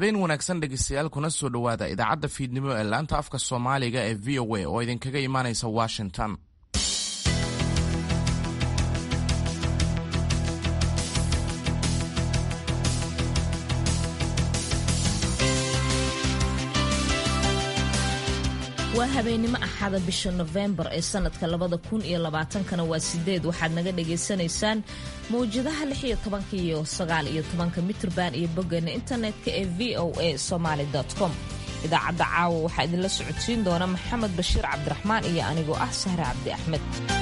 habeen wanaagsan dhegeystayaal kuna soo dhowaada idaacadda fiidnimo ee laanta afka soomaaliga ee v o a oo idinkaga imaanaysa washington waa habeennimo axada bisha nofembar ee sanadka labada kun iyo labaatankana waa sideed waxaad naga dhagaysanaysaan mawjadaha lix iyo tobanka iyo sagaal iyo tobanka mitrban iyo boggeena internetka ee v o a somaly com idaacadda caawa waxaa idinla socodsiin doona maxamed bashiir cabdiraxmaan iyo anigoo ah sahre cabdi axmed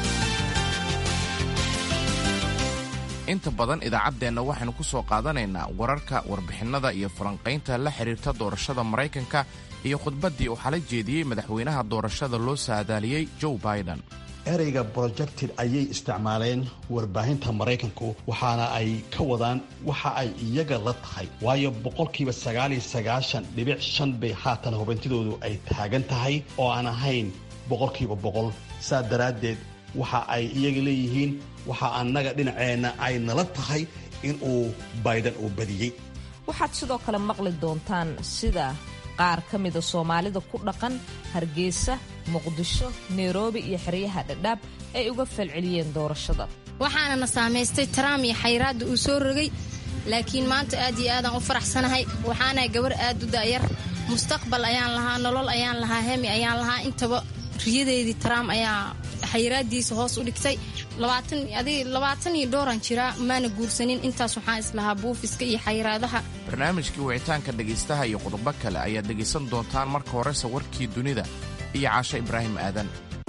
inta badan idaacaddeenna waxaynu ku soo qaadanaynaa wararka warbixinnada iyo falanqaynta la xidhiirta doorashada maraykanka iyo khudbaddii uu xala jeediyey madaxweynaha doorashada loo saadaaliyey joe biden ereyga projected ayay isticmaaleen warbaahinta maraykanku waxaana ay ka wadaan waxa ay iyaga la tahay waayo boqolkiiba sagaaliyo sagaashan dhibic shan bay haatan hubintidoodu ay taagan tahay oo aan ahayn boqolkiiba boqol saa daraaddeed waxa ay iyaga leeyihiin waxa annaga dhinaceenna ay nala tahay inuu biden uu badiyey waxaad sidoo kale maqli doontaan sida qaar ka mida soomaalida ku dhaqan hargeysa muqdisho nairobi iyo xeryaha dhadhaab ay uga falceliyeen doorashada waxaana na saamaystay taraam iyo xayraadda uu soo rogay laakiin maanta aad iyo aadaan u faraxsanahay waxaanahay gabar aad u da'yar mustaqbal ayaan lahaa nolol ayaan lahaa hemi ayaan lahaa intaba riyadeedii taraam ayaa xayraaddiisa hoos u dhigtay labaatan iyo dhowran jiraa maana guursanin intaas waxaan islahaa buufiska iyo xayraadaha barnaamijkii wicitaanka dhegaystaha iyo qodobo kale ayaad dhegaysan doontaan marka horese warkii dunida iyo caasho ibraahim aadan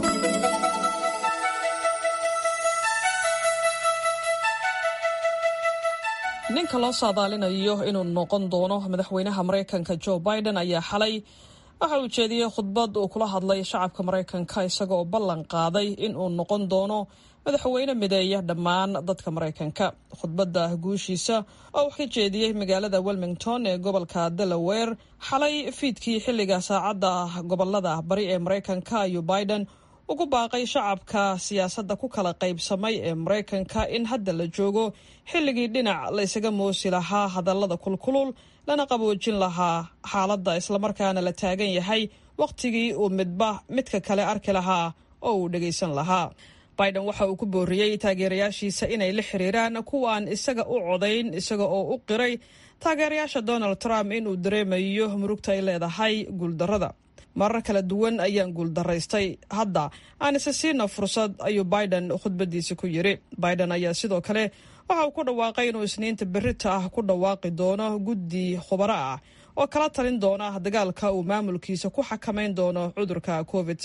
ninka loo saadaalinayo inuu noqon doono madaxweynaha maraykanka joe biden ayaa xalay waxa uu jeediyey khudbad uu kula hadlay shacabka maraykanka isaga oo ballan qaaday in uu noqon doono madaxweyne mideeya dhammaan dadka maraykanka khudbadda guushiisa oo wax ka jeediyey magaalada wilmington ee gobolka delaware xalay fiidkii xilliga saacadda gobolada bari ee maraykanka ayuu biden ugu baaqay shacabka siyaasadda ku kala qaybsamay ee maraykanka in hadda la joogo xilligii dhinac la ysaga moosi lahaa hadallada kulkulul lana qaboojin lahaa xaaladda islamarkaana la taagan yahay wakhtigii uu midba midka kale arki lahaa oo uu dhagaysan lahaa biden waxa uu ku booriyey taageerayaashiisa inay la xiriiraan kuwaan isaga u codayn isaga oo u qiray taageerayaasha donald trump inuu dareemayo murugta ay leedahay guuldarrada marar kala duwan ayaan guuldaraystay hadda aan isa siina fursad ayuu biden khudbadiisa ku yiri biden ayaa sidoo kale waxa uu ku dhawaaqay inuu isniinta berita ah ku dhawaaqi doono guddi khubaro ah oo kala talin doona dagaalka uu maamulkiisa ku xakamayn doono cudurka covid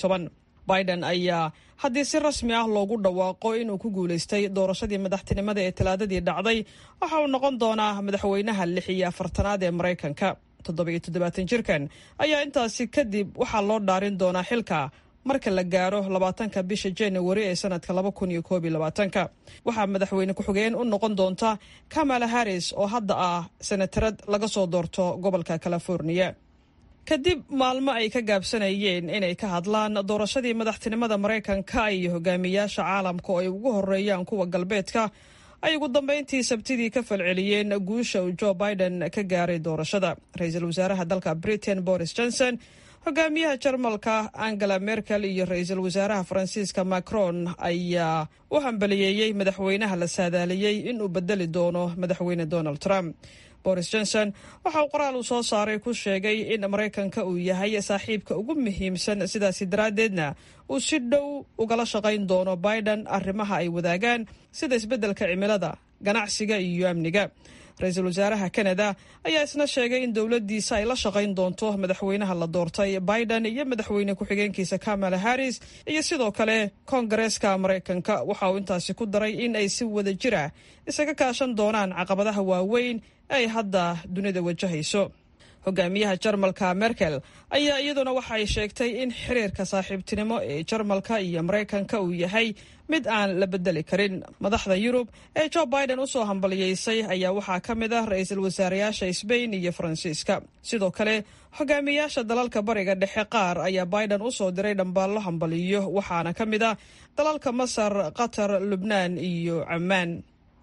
biden ayaa haddii si rasmi ah loogu dhawaaqo inuu ku guulaystay doorashadii madaxtinimada ee talaadadii dhacday waxa uu noqon doonaa madaxweynaha lix iyo afartanaad ee maraykanka toddobiyo toddobaatan jirkan ayaa intaasi kadib waxaa loo dhaarin doonaa xilka marka la gaaro labaatanka bisha januari ee sanadka laba kun iyo koob iyo labaatanka waxaa madaxweyne ku-xigeen u noqon doonta kamala harris oo hadda ah senatarad laga soo doorto gobolka californiya kadib maalmo ay ka gaabsanayeen inay ka hadlaan doorashadii madaxtinimada maraykanka iyo hogaamiyaasha caalamka oo ay ugu horeeyaan kuwa galbeedka ay ugu dambeyntii sabtidii ka falceliyeen guusha uu joe biden ka gaaray doorashada ra-iisul wasaaraha dalka britain boris johnson hogaamiyaha jarmalka angela merkel iyo ra-iisul wasaaraha faransiiska macron ayaa u hambaliyeeyey madaxweynaha la saadaaliyey inuu bedeli doono madaxweyne donald trump boris johnson waxa uu qoraal uu soo saaray ku sheegay in maraykanka uu yahay saaxiibka ugu muhiimsan sidaasi daraaddeedna uu si dhow ugala shaqayn doono biden arrimaha ay wadaagaan sida isbeddelka cimilada ganacsiga iyo amniga ra-iisul wasaaraha canada ayaa isna sheegay in dowladdiisa ay la shaqayn doonto madaxweynaha la doortay biden iyo madaxweyne ku-xigeenkiisa kamala harris iyo sidoo kale koongareeska maraykanka waxa uu intaasi ku daray in ay si wada jir ah isaga kaashan doonaan caqabadaha waaweyn ee ay hadda dunida wajahayso hogaamiyaha jarmalka merkel ayaa iyaduna waxa ay sheegtay in xiriirka saaxiibtinimo ee jarmalka iyo maraykanka uu yahay mid aan la bedeli karin madaxda yurub ee joe biden usoo hambaliyeysay ayaa waxaa ka mid ah ra-iisul wasaareyaasha sbain iyo faransiiska sidoo kale hogaamiyaasha dalalka bariga dhexe qaar ayaa biden usoo diray dhambaallo hambaliyo waxaana ka mid ah dalalka masar qatar lubnaan iyo camaan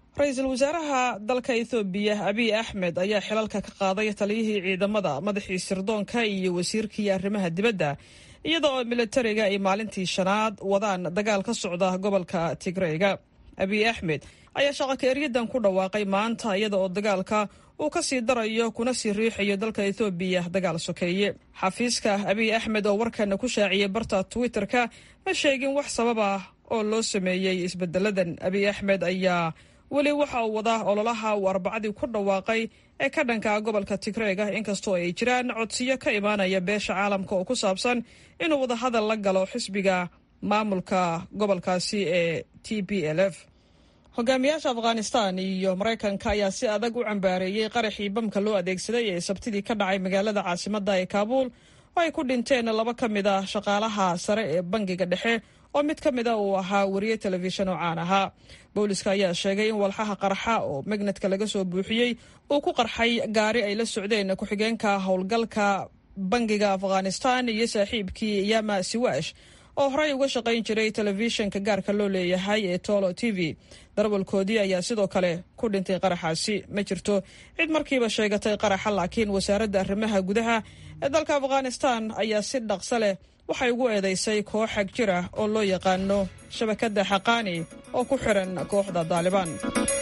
ra-iisul wasaaraha dalka ethoobiya abiy axmed ayaa xilalka ka qaaday taliyihii ciidamada madaxii sirdoonka iyo wasiirkii arrimaha dibadda iyada oo militariga ay maalintii shanaad wadaan dagaal ka socda gobolka tigreyga abiy axmed ayaa shaqaka eryadan ku dhawaaqay maanta iyada oo dagaalka uu ka sii darayo kuna sii riixayo dalka ethoobiya dagaal sokeeye xafiiska abiy axmed oo warkana ku shaaciyey barta twitter-ka ma sheegin wax sabab ah oo loo sameeyey isbedeladan abiy axmed ayaa weli waxa uu wadaa ololaha uu arbacadii ku dhawaaqay ee ka dhanka gobolka tigreega inkastoo ay jiraan codsiyo ka imaanaya beesha caalamka oo ku saabsan inuu wadahadal la galo xisbiga maamulka gobolkaasi ee t b l f hogaamiyaasha afghanistan iyo maraykanka ayaa si adag u cambaareeyey qaraxii bamka loo adeegsaday ee sabtidii ka dhacay magaalada caasimada ee kaabuul oo ay ku dhinteen laba ka mid ah shaqaalaha sare ee bangiga dhexe oo mid ka mida uu ahaa wariye telefishan oo caan ahaa booliska ayaa sheegay in walxaha qarxa oo magnetka laga soo buuxiyey uu ku qarxay gaari ay la socdeen ku-xigeenka howlgalka bangiga afghanistan iyo saaxiibkii yama siwash oo horey uga shaqayn jiray telefishinka gaarka loo leeyahay ee tolo t v darwalkoodii ayaa sidoo kale ku dhintay qaraxaasi ma jirto cid markiiba sheegatay qaraxa laakiin wasaaradda arrimaha gudaha ee dalka afghanistan ayaa si dhaqso leh waxay ugu eedeysay koox xag jir ah oo loo yaqaano shabakadda xaqaani oo ku xiran kooxda daalibaan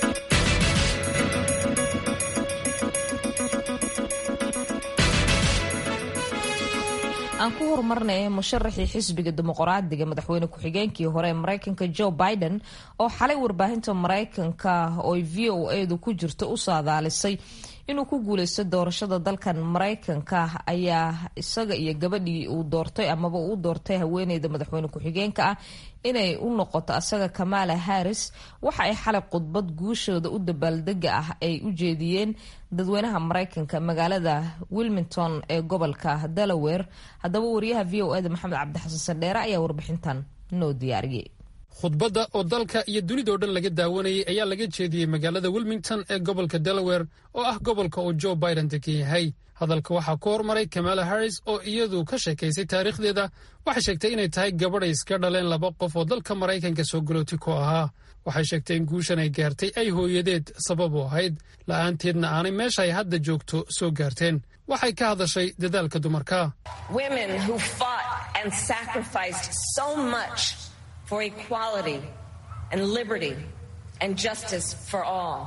aan ku horumarnay musharaxii xisbiga dimuqraadiga madaxweyne ku-xigeenkii hore ee mareykanka joe biden oo xalay warbaahinta mareykanka ooy v o edu ku jirto u saadaalisay inuu ku guuleysto doorashada dalkan mareykanka ayaa isaga iyo gabadhii uu doortay amaba uu doortay haweeneyda madaxweyne ku-xigeenka ah inay u noqoto asaga kamala harris waxa ay xalay khudbad guushooda u dabaaldega ah ay u jeediyeen dadweynaha mareykanka magaalada wilmington ee gobolka delaware haddaba wariyaha v o eda maxamed cabdixasan sandheere ayaa warbixintan noo diyaariyey khudbadda oo dalka iyo dunidao dhan laga daawanayay ayaa laga jeediyey magaalada wilmington ee gobolka delaware oo ah gobolka uu joe biden degan yahay hadalka waxaa ku hormaray kamala harris oo iyadu ka sheekaysay taariikhdeeda waxay sheegtay inay tahay gabadhay iska dhaleen laba qof oo dalka maraykanka soo galooti ku ahaa waxay sheegtay in guushan ay gaartay ay hooyadeed sabab u ahayd la'aanteedna aanay meesha ay hadda joogto soo gaarteen waxay ka hadashay dadaalka dumarka for equality and liberty and justice for all.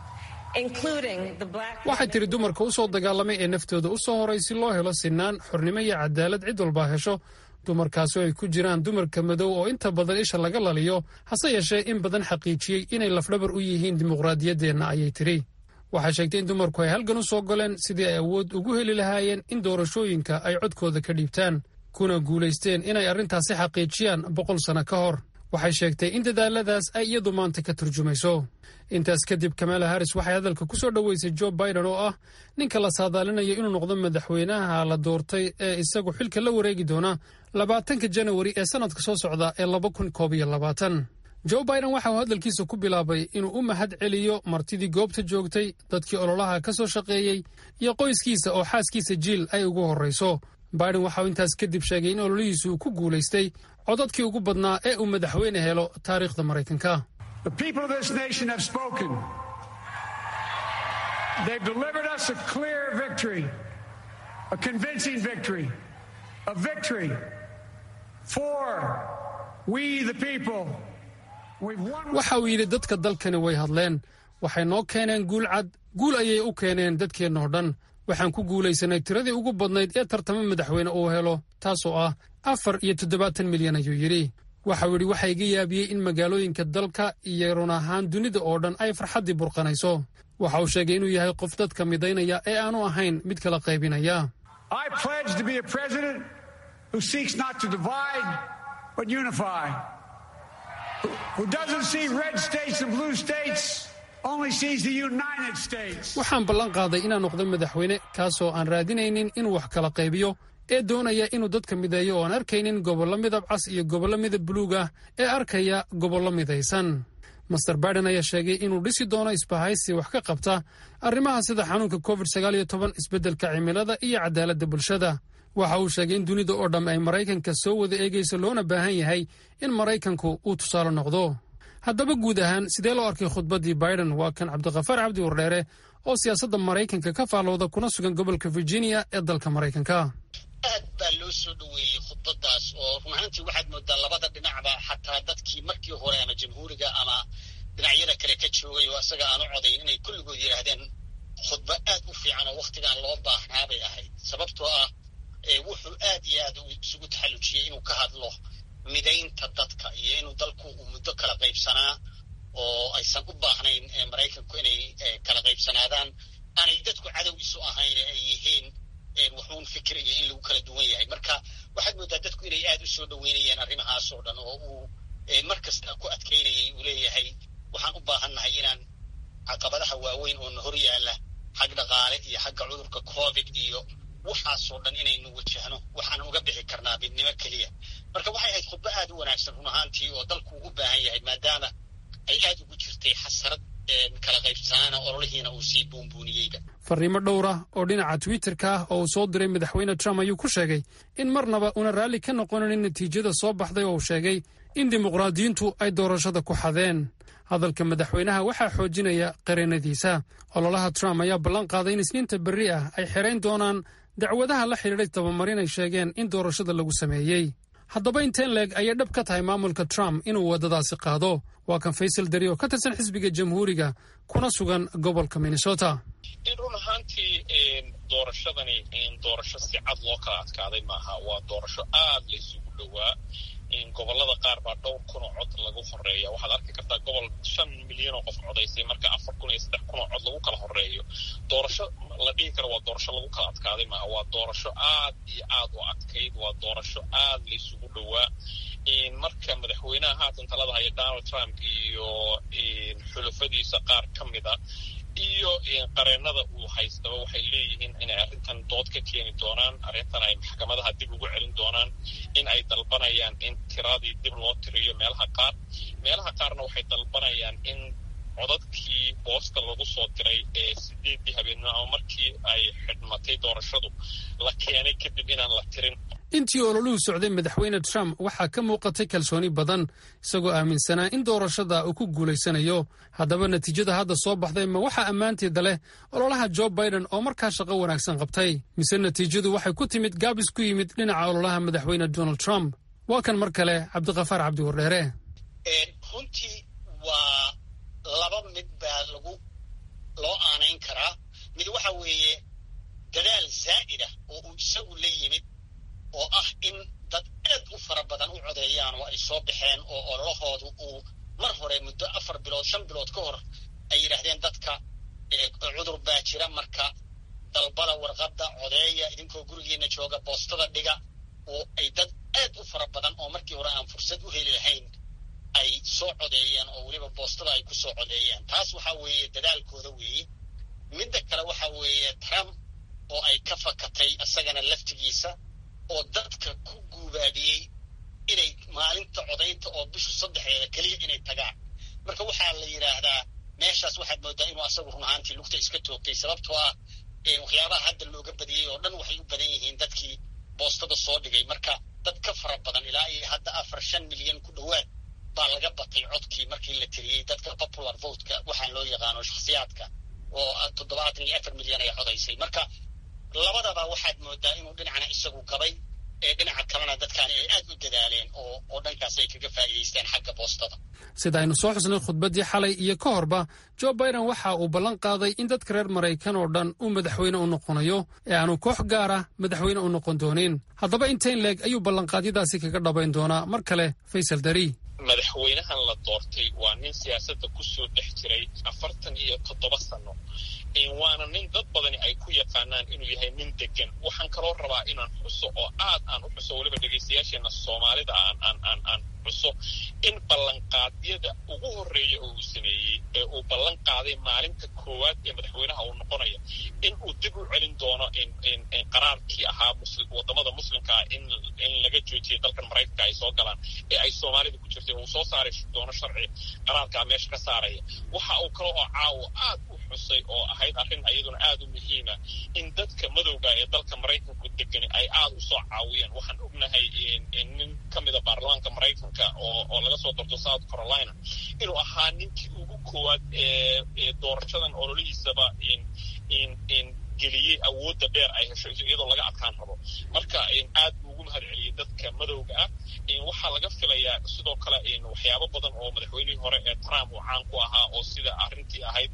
waxay tiri dumarka u soo dagaalamay ee naftooda u soo horay si loo helo sinaan xornimo iyo cadaalad cid walbaa hesho dumarkaasoo ay ku jiraan dumarka madow oo inta badan isha laga laliyo hase yeeshee in badan xaqiijiyey inay lafdhabar u yihiin dimuqraadiyaddeenna ayay tiri waxay sheegtay in dumarku ay halgan u soo goleen sidii ay awood ugu heli lahaayeen in doorashooyinka ay codkooda ka dhiibtaan kuna guulaysteen inay arrintaasi xaqiijiyaan boqol sano ka hor waxay sheegtay in dadaaladaas ay iyadu maanta ka turjumayso intaas kadib kamala harris waxay hadalka ku soo dhoweysay joe biden oo ah ninka la saadaalinayo inuu noqdo madaxweynaha la doortay ee isagu xilka la wareegi doona labaatanka janawari ee sannadka soo socda ee laba kun koob iyo labaatan joe biden waxa uu hadalkiisa ku bilaabay inuu u mahad celiyo martidii goobta joogtay dadkii ololaha ka soo shaqeeyey iyo qoyskiisa oo xaaskiisa jiil ay ugu horrayso biden waxauu intaas kadib sheegay in ololihiisu uu ku guulaystay codadkii ugu badnaa ee uu madaxweyne helo taariikhda maraykanka waxa uu yidhi dadka dalkani way hadleen waxay noo keeneen guul cad guul ayay u keeneen dadkeennoo dhan waxaan ku guulaysanay tiradii ugu badnayd ee tartamo madaxweyne uu helo taasoo ah afar iyo toddobaatan milyan ayuu yidhi waxau yidhi waxaa iga yaabiyey in magaalooyinka dalka iyo run ahaan dunida oo dhan ay farxaddii burqanayso waxa uu sheegay inuu yahay qof dadka midaynaya ee aanu ahayn mid kala qaybinaya waxaan ballan qaaday inaan noqdo madaxweyne kaasoo aan raadinaynin inuu wax kala qaybiyo ee doonaya inuu dadka mideeyo oo aan arkaynin gobollo midab cas iyo gobollo midab buluug ah ee arkaya gobollo midaysan master biden ayaa sheegay inuu dhisi doono isbahaysi wax ka qabta arrimaha sida xanuunka covid sagaal iyo toban isbeddelka cimilada iyo cadaaladda bulshada waxa uu sheegay in dunida oo dhamm ay maraykanka soo wada eegayso loona baahan yahay in maraykanku uu tusaale noqdo haddaba guud ahaan sidee loo arkay khudbaddii biden waa kan cabdikhafaar cabdi wardheere oo siyaasadda maraykanka ka faallooda kuna sugan gobolka virginia ee dalka maraykanka aad baa loo soo dhoweeyey khudbadaas oo run ahaantii waxaad moodaa labada dhinacba xataa dadkii markii hore ama jamhuuriga ama dhinacyada kale ka joogay oo isaga aan u codayn inay kulligood yidhaahdeen khudbo aad u fiican oo wakhtigaan loo baahnaa bay ahayd sababtoo ah wuxuu aad iyo aad isugu taxallujiyey inuu ka hadlo midaynta dadka iyo inuu dalku uu muddo kala qaybsanaa oo aysan u baahnayn maraykanku inay kala qaybsanaadaan aanay dadku cadow isu ahayn ay yihiin wuxuun fikiraya in lagu kala duwan yahay marka waxaad moodaa dadku inay aad u soo dhoweynayeen arrimahaas oo dhan oo uu mar kasta ku adkaynayay uu leeyahay waxaan u baahannahay inaan caqabadaha waaweyn oo na hor yaalla xag dhaqaale iyo xagga cudurka covid iyo waxaasoo dhan inaynu wajahno waxaan uga bixi karnaa midnimo keliya marka waxay ahayd khudbo aad u wanaagsan run ahaantii oo dalku u baahan yahay maadaama ay aad ugu jirtay xasarad kala qaybsanaana ololihiina uu sii buunbuuniyeyba fariimo dhowra oo dhinaca twitterka ah oo uu soo diray madaxweyne trump ayuu ku sheegay in marnaba una raalli ka noqonanin natiijada soo baxday oo uu sheegay in dimuqraadiyiintu ay doorashada ku xadeen hadalka madaxweynaha waxaa xoojinaya qareenadiisa ololaha trump ayaa ballan qaaday in isniinta berri ah ay xerayn doonaan dacwadaha la xidhiidhay tabamarin ay sheegeen in doorashada lagu sameeyey haddaba inteen leeg ayay dhab ka tahay maamulka trump inuu waddadaasi qaado waa kan faysal dari oo ka tirsan xisbiga jamhuuriga kuna sugan gobolka minnesota run ahaantii doorashadani doorasho si cad loo kala adkaaday maaha waa doorasho aad la isugu dhowaa gobolada qaar baa dhowr kun oo cod lagu horeeya waxaad arki kartaa gobol shan milyan oo qof codaysay marka afar kun iyo saddex kun oo cod lagu kala horeeyo doorasho la dhihi karo waa doorasho lagu kala adkaaday maaha waa doorasho aad iyo aad u adkayd waa doorasho aad la isugu dhowaa marka madaxweynaha haatan talada haya donald trump iyo xulafadiisa qaar ka mida iyo qareenada uu haystaba waxay leeyihiin inay arrintan dood ka keeni doonaan arrintan ay maxkamadaha dib ugu celin doonaan in ay dalbanayaan in tiradii dib loo tiriyo meelaha qaar meelaha qaarna waxay dalbanayaan in codadkii boosta lagu soo diray ee sideeddii habeenimo ama markii ay xidhmatay doorashadu la keenay kadib inaan la tirin intii ololuhu socday madaxweyne trump waxaa ka muuqatay kalsooni badan isagoo aaminsanaa in doorashada uu ku guulaysanayo haddaba natiijada hadda soo baxday ma waxaa ammaanteeda leh ololaha jo biden oo markaa shaqo wanaagsan qabtay mise natiijadu waxay ku timid gaabis ku yimid dhinaca ololaha madaxweyne donald trump waa kan mar kale cabdikhafaar cabdi wardheere runtii waa laba mid baa lagu loo aanayn karaa mid waxa weeye dadaal zaa'id ah oo uu isagu la yimid oo ah in dad aad u fara badan u codeeyaan oo ay soo baxeen oo ololahoodu uu mar hore muddo afar bilood shan bilood ka hor ay yidhaahdeen dadka cudur baa jira marka dalbada warqadda codeeya idinkoo gurigiina jooga boostada dhiga oo ay dad aad u fara badan oo markii hore aan fursad u heli lahayn ay soo codeeyeen oo weliba boostada ay ku soo codeeyeen taas waxa weeye dadaalkooda weeye midda kale waxa weeye trump oo ay ka fakatay isagana laftigiisa oo dadka ku guubaabiyey inay maalinta codaynta oo bishu saddexeeda keliya inay tagaan marka waxaa la yidhaahdaa meeshaas waxaad moodaa inuu asagu run ahaantii lugta iska toogtay sababtoo ah waxyaabaha hadda looga badiyey oo dhan waxay u badan yihiin dadkii boostada soo dhigay marka dad ka fara badan ilaa iyo hadda afar shan milyan ku dhowaad baa laga batay codkii markii la tiriyey dadka popular votka waxaan loo yaqaano shakhsiyaadka oo toddobaatan iyo afar milyan ay codaysay marka labadaba waxaad moodaa inuu dhinacna isagu gabay ee dhinaca kalena dadkaani ay aad u dadaaleen oo oo dhankaas ay kaga faa'iidaysteen xagga boostada sida aynu soo xusnay khudbaddii xalay iyo ka horba jo biden waxa uu ballan qaaday in dadka reer maraykan oo dhan uu madaxweyne u noqonayo ee aanu koox gaar ah madaxweyne u noqon doonin haddaba intayn leeg ayuu ballanqaadyadaasi kaga dhabayn doonaa mar kale faysal dari madaxweynahan la doortay waa nin siyaasadda ku soo dhex jiray afartan iyo toddoba sano waana nin dad badani ay ku yaqaanaan inuu yahay nin degan waxaan kaloo rabaa inaan xuso oo aad aan u xuso weliba dhegaystayaasheena soomaalida aan aan aan aan xuso in ballanqaadyada ugu horreeya oo uu sameeyey ee uu ballan qaaday maalinta koowaad ee madaxweynaha uu noqonaya in uu dib u celin doono qaraarkii ahaa wadamada muslimka ah in in laga joojiyay dalkan maraykanka ay soo galaan ee ay soomaalida ku jirtay uu soo saari doono sharci qaraarkaa meesha ka saaraya waxa uu kale oo caawo aad u xusay oo ahayd arrin iyaduna aad u muhiima in dadka madowga ee dalka maraykanku degani ay aad u soo caawiyeen waxaan ognahay nin ka mida baarlamaanka maraykanka oo laga soo dorto south carolina inuu ahaa ninkii ugu koowaad ee doorashadan ololihiisaba geliyey awoodda dheer ay hesho iyadoo laga adkaan rabo marka aad buu ugu mahad celiyey dadka madowga ah waxaa laga filayaa sidoo kale waxyaabo badan oo madaxweynihii hore ee trump uu caan ku ahaa oo sida arrintii ahayd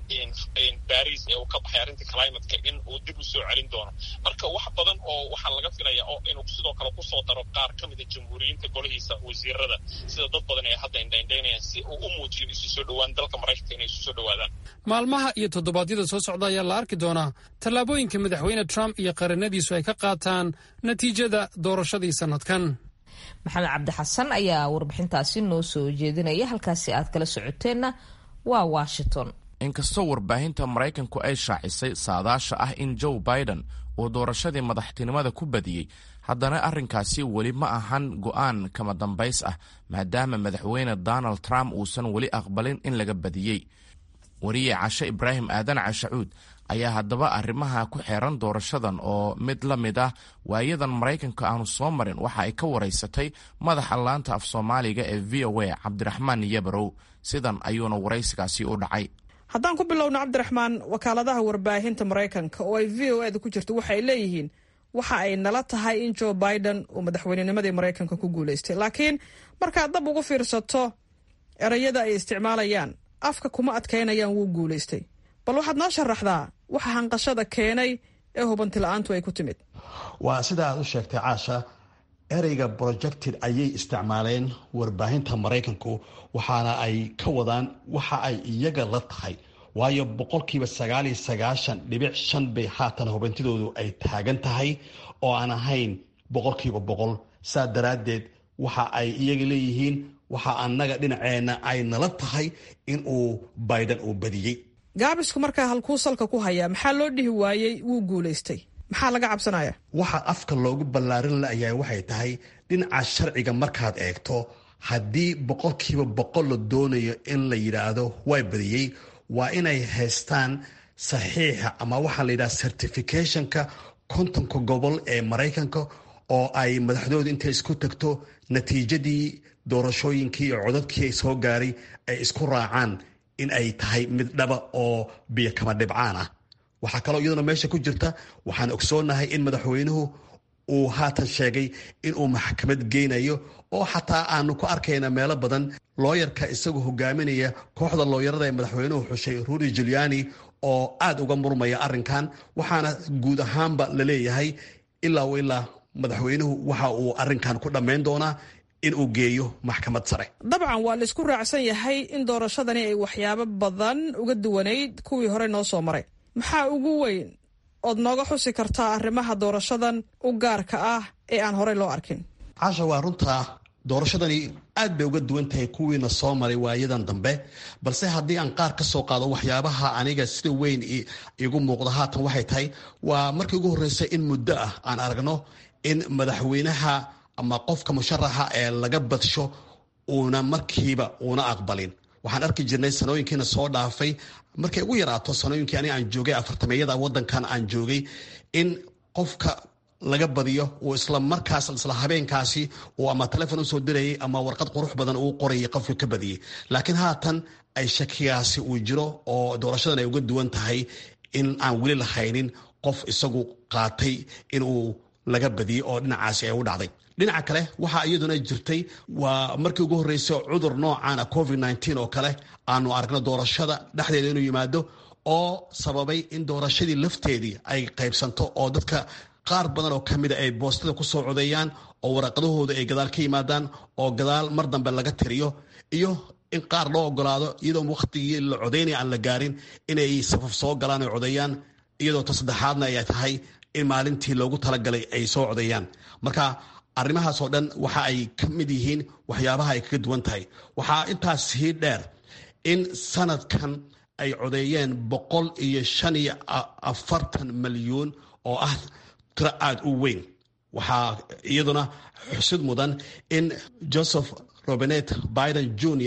baris ee uu ka baxay arrintii climateka in uu dib u soo celin doono marka wax badan oo waxaa laga filayaa oo inuu sidoo kale kusoo daro qaar ka mida jamhuuriyiinta golihiisa wasiirada sida dad badan ay hadda indhaindhaynayaan si uu u muujiyo isu soo dhowaan dalka maraykanka inay isu soo dhowaadaan maalmaha iyo toddobaadyada soo socda ayaa la arki doonaa tallaabooyinka madaxweyne trump iyo qaranadiisu ay ka qaataan natiijada doorashadii sannadkan maxamed cabdi xasan ayaa warbixintaasi noo soo jeedinaya halkaasi aad kala socoteenna waa washington inkastoo warbaahinta maraykanku ay shaacisay saadaasha ah in joe biden uu doorashadii madaxtinimada ku badiyey haddana arrinkaasi weli ma ahan go'aan kama dambays ah maadaama madaxweyne donald trump uusan weli aqbalin in laga badiyey wariye cashe ibraahim aadan cashacuud ayaa haddaba arrimaha ku xeeran doorashadan oo mid la mid ah waayadan maraykanka aanu soo marin waxa ay ka waraysatay madaxa laanta af soomaaliga ee v o a cabdiraxmaan yabarow sidan ayuuna waraysigaasi u dhacay haddaan ku bilowno cabdiraxmaan wakaaladaha warbaahinta maraykanka oo ay v o eda ku jirto waxay leeyihiin waxa ay nala tahay in joe biden uu madaxweynenimadii maraykanka ku guulaystay laakiin markaad dab ugu fiirsato erayada ay isticmaalayaan afka kuma adkaynayaan wuu guulaystay bal waxaad noo sharaxdaa waxa hanqashada keenay ee hubanti la-aantu ay ku timid waa sida aad u sheegtay caasha ereyga projected ayay isticmaaleen warbaahinta maraykanku waxaana ay ka wadaan waxa ay iyaga la tahay waayo boqolkiiba sagaal iyo sagaashan dhibic shan bay haatan hubintidoodu ay taagan tahay oo aan ahayn boqolkiiba boqol saa daraaddeed waxa ay iyaga leeyihiin waxa annaga dhinaceenna ay nala tahay in uu biden uu badiyey gaabisku markaa halkuu salka ku hayaa maxaa loo dhihi waayey wuu guulaystay maxaa laga cabsanaya waxa afka loogu ballaarin layahay waxay tahay dhinaca sharciga markaad eegto haddii boqolkiiba boqol la doonayo in la yidhaahdo waa badiyey waa inay haystaan saxiixa ama waxaa la yidhaha certificationka kontonka gobol ee maraykanka oo ay madaxdooda intay isku tagto natiijadii doorashooyinkii iyo codadkii ay soo gaaray ay isku raacaan in ay tahay mid dhaba oo biyo kama dhibcaan ah waxaa kaloo iyaduna meesha ku jirta waxaan ogsoonahay in madaxweynuhu uu haatan sheegay inuu maxkamad geynayo oo xataa aanu ku arkayna meelo badan looyarka isagoo hogaaminaya kooxda looyarada ee madaxweynuhu xushay rudy juliani oo aad uga murmaya arrinkan waxaana guud ahaanba la leeyahay ilaa ilaa madaxweynuhu waxa uu arrinkan ku dhammayn doonaa in uu geeyo maxkamad sare dabcan waa laisku raacsan yahay in doorashadani ay waxyaabo badan uga duwanayd kuwii hore noo soo maray maxaa ugu weyn ood nooga xusi kartaa arrimaha doorashadan u gaarka ah ee aan horey loo arkin caasha waa runtaa doorashadani aad bay uga duwan tahay kuwiina soo maray waayadan dambe balse haddii aan qaar ka soo qaado waxyaabaha aniga sida weyn igu muuqda haatan waxay tahay waa markii ugu horreysay in muddo ah aan aragno in madaxweynaha ama qofka musharaxa ee laga badsho uuna markiiba uuna aqbalin waxaan arki jirnay sanooyinkiina soo dhaafay markay ugu yaraato sanooyinkii ani aan joogay afartameeyada wadankan aan joogay in qofka laga badiyo uu isla markaas isla habeenkaasi uu ama telefon usoo dirayay ama warqad qurux badan uu qorayay qofka ka badiyey laakiin haatan ay shakigaasi uu jiro oo doorashadan ay uga duwan tahay in aan weli lahaynin qof isagu qaatay inuu laga badiyey oo dhinacaasi ay u dhacday dhinaca kale waxaa iyaduna jirtay waa markii ugu horreysay cudur noocan a covid nteen oo kale aanu aragno doorashada dhexdeeda inuu yimaado oo sababay in doorashadii lafteedii ay qaybsanto oo dadka qaar badan oo ka mida ay boostada ku soo codeeyaan oo waraqadahooda ay gadaal ka yimaadaan oo gadaal mar dambe laga tiriyo iyo in qaar loo ogolaado iyadoo wakhtigii la codaynaya aan la gaarin inay safaf soo galaan oo codeeyaan iyadoo ta saddexaadna ay tahay in maalintii loogu talagalay ay soo codeeyaan marka arrimahaasoo dhan waxa ay ka mid yihiin waxyaabaha ay kaga duwan tahay waxaa intaas sii dheer in sanadkan ay codeeyeen boqol iyo shan iyo afartan malyuun oo ah tiro aada u weyn waxaa iyaduna xusid mudan in joseph robinet biden junior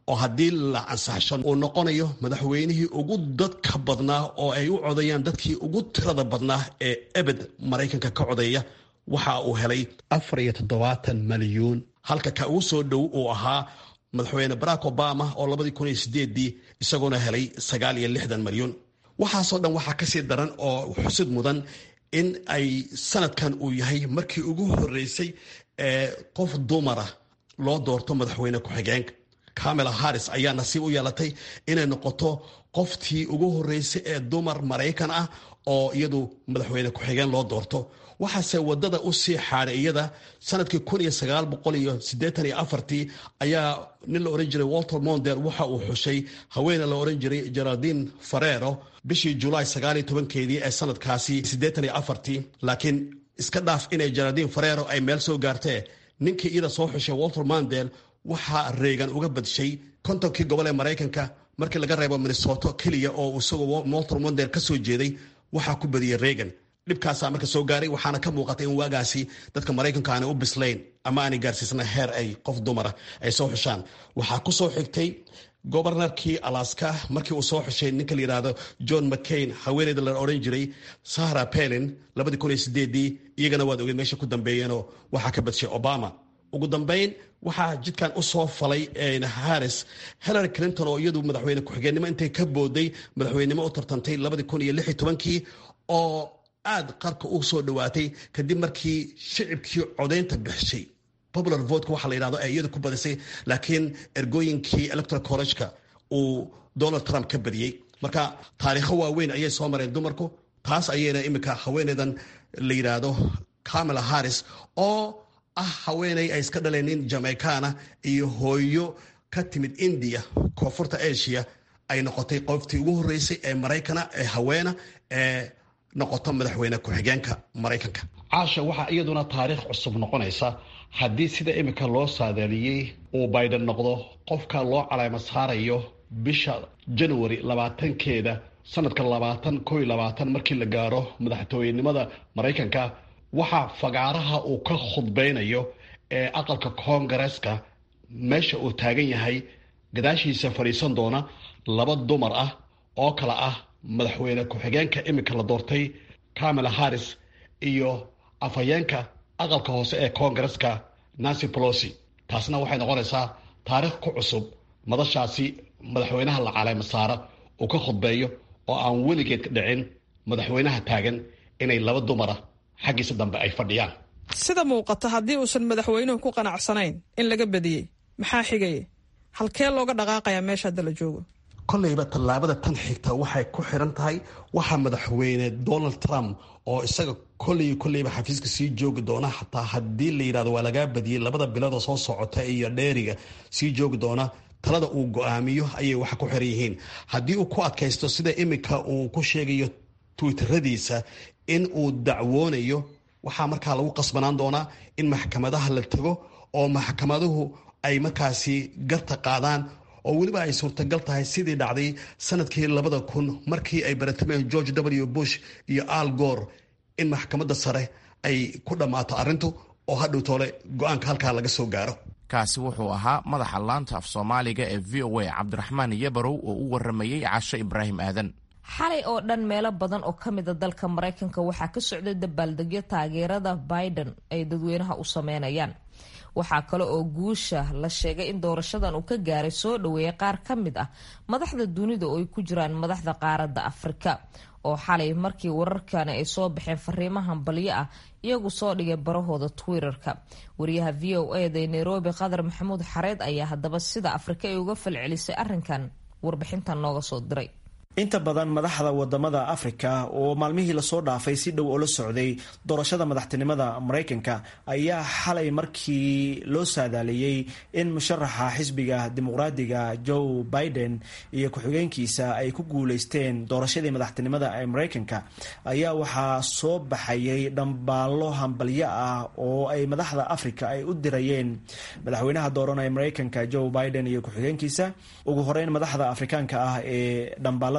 oo haddii la ansaxsho uu noqonayo madaxweynihii ugu dadka badnaa oo ay u codayaan dadkii ugu tirada badnaa ee ebed maraykanka ka codeeya waxa uu helay afar iyo toddobaatan malyuun halka ka ugu soo dhow uu ahaa madaxweyne barack obama oo labadii kun iyo sideedii isagoona helay sagaal iyo lixdan malyuun waxaasoo dhan waxaa kasii daran oo xusid mudan in ay sanadkan uu yahay markii ugu horeysay ee qof dumara loo doorto madaxweyne ku-xigeenka camela harris ayaa nasiib u yeelatay inay noqoto qoftii ugu horeysay ee dumar maraykan ah oo iyadu madaxweyne ku-xigeen loo doorto waxaase wadada u sii xaaday iyada sanadkii kun iyo sagaal boqol iyo siddeetan iyo afartii ayaa nin la ohan jiray walter monder waxa uu xushay haweene la ohan jiray geraldine farero bishii julaay sagaaliyo tobankeedii ee sanadkaasi siddeetan iyo afartii laakiin iska dhaaf inay geraldine farero ay meel soo gaartee ninkii iyada soo xushay walter mandel waxaa reegan uga badshay kontonkii gobol ee maraykanka markii laga reebo minnesoto keliya oo isagoo walter mandel ka soo jeeday waxaa ku badiyey reegan dhibkaasaa marka soo gaaray waxaana ka muuqatay in waagaasi dadka maraykanka aanay u bislayn ama aanay gaarsiisna heer ay qof dumara ay soo xushaan waxaa ku soo xigtay gobornarkii alaska markii uu soo xushay ninka la yidhaahdo john mccain haweeneyda la odhan jiray sahra pelin labadii kun iyo sideedii iyagana waad ogeed meesha ku dambeeyeenoo waxaa ka badshay obama ugu dambayn waxaa jidkan u soo falay harris hillary clinton oo iyadu madaxweyne ku-xigeenimo intay ka booday madaxweynenimo u tartantay labadii kun iyo lix iyo tobankii oo aad qarka u soo dhawaatay kadib markii shicibkii codaynta bixishay popular votka waxa la yidhahdo ay iyadu ku badisay laakiin ergooyinkii electoral college-ka uu donald trump ka badiyey marka taariikho waaweyn ayay soo mareen dumarku taas ayayna iminka haweeneydan la yidhaahdo camela harris oo ah haweeney ay iska dhaleen nin jamaicana iyo hooyo ka timid india koonfurta asia ay noqotay qoftii ugu horeysay ee maraykana ee haweena ee noqoto madaxweyne ku-xigeenka maraykanka caasha waxaa iyaduna taariikh cusub noqonaysa haddii sida iminka loo saadaaliyey uu biden noqdo qofka loo caleemo saarayo bisha january labaatankeeda sanadka labaatan ko iyo labaatan markii la gaaro madaxtooyenimada maraykanka waxaa fagaaraha uu ka khudbeynayo ee aqalka koongareeska meesha uu taagan yahay gadaashiisa fadhiisan doona laba dumar ah oo kale ah madaxweyne ku-xigeenka iminka la doortay camela harris iyo afhayeenka aqalka hoose ee koongareska nancy polosi taasna waxay noqonaysaa taariikh ku cusub madashaasi madaxweynaha la caleema saara uu ka khudbeeyo oo aan weligeed ka dhicin madaxweynaha taagan inay laba dumara xaggiisa dambe ay fadhiyaan sida muuqata haddii uusan madaxweynuhu ku qanacsanayn in laga badiyey maxaa xigaya halkee looga dhaqaaqayaa meesha hadda la joogo kollayba tallaabada tan xigta waxay ku xiran tahay waxaa madaxweyne donald trump oo isaga kolley kolleyba xafiiska sii joogi doona xataa haddii la yidhahdo waa lagaa badiyey labada biloodoo soo socota iyo dheeriga sii joogi doona talada uu go-aamiyo ayay waxa ku xiran yihiin haddii uu ku adkaysto sida iminka uu ku sheegayo twitteradiisa in uu dacwoonayo waxaa markaa lagu qasbanaan doonaa in maxkamadaha la tago oo maxkamaduhu ay markaasi garta qaadaan oo weliba ay suurtagal tahay sidii dhacday sanadkii labada kun markii ay baratameen george w bush iyo al gor in maxkamadda sare ay ku dhammaato arrintu oo hadhow toole go-aanka halkaa laga soo gaaro kaasi wuxuu ahaa madaxa laanta af soomaaliga ee v o a cabdiraxmaan yabarow oo u waramayey casho ibraahim aadan xalay oo dhan meelo badan oo ka mida dalka maraykanka waxaa ka socday dabaaldegyo taageerada biden ay dadweynaha u sameynayaan waxaa kale oo guusha la sheegay in doorashadan uu ka gaaray soo dhoweeyay qaar ka mid ah madaxda dunida oo ay ku jiraan madaxda qaaradda afrika oo xalay markii wararkani ay soo baxeen fariimahan balyo ah iyagu soo dhigay barahooda twitterka wariyaha v o eda ee nairobi qadar maxamuud xareed ayaa haddaba sida afrika ay uga falcelisay arrinkan warbixintan nooga soo diray inta badan madaxda wadamada afrika oo maalmihii lasoo dhaafay si dhow oo la socday doorashada madaxtinimada maraykanka ayaa xalay markii loo saadaaliyey in musharaxa xisbiga dimuqraadiga joe biden iyo ku-xigeenkiisa ay ku guuleysteen doorashadii madaxtinimada ee maraykanka ayaa waxaa soo baxayay dhambaallo hambalyo ah oo ay madaxda afrika ay u dirayeen madaxweynaha dooran ee maraykanka joe biden iyo ku-xigeenkiisa ugu horeyn madaxda afrikaanka ah ee dhambaalada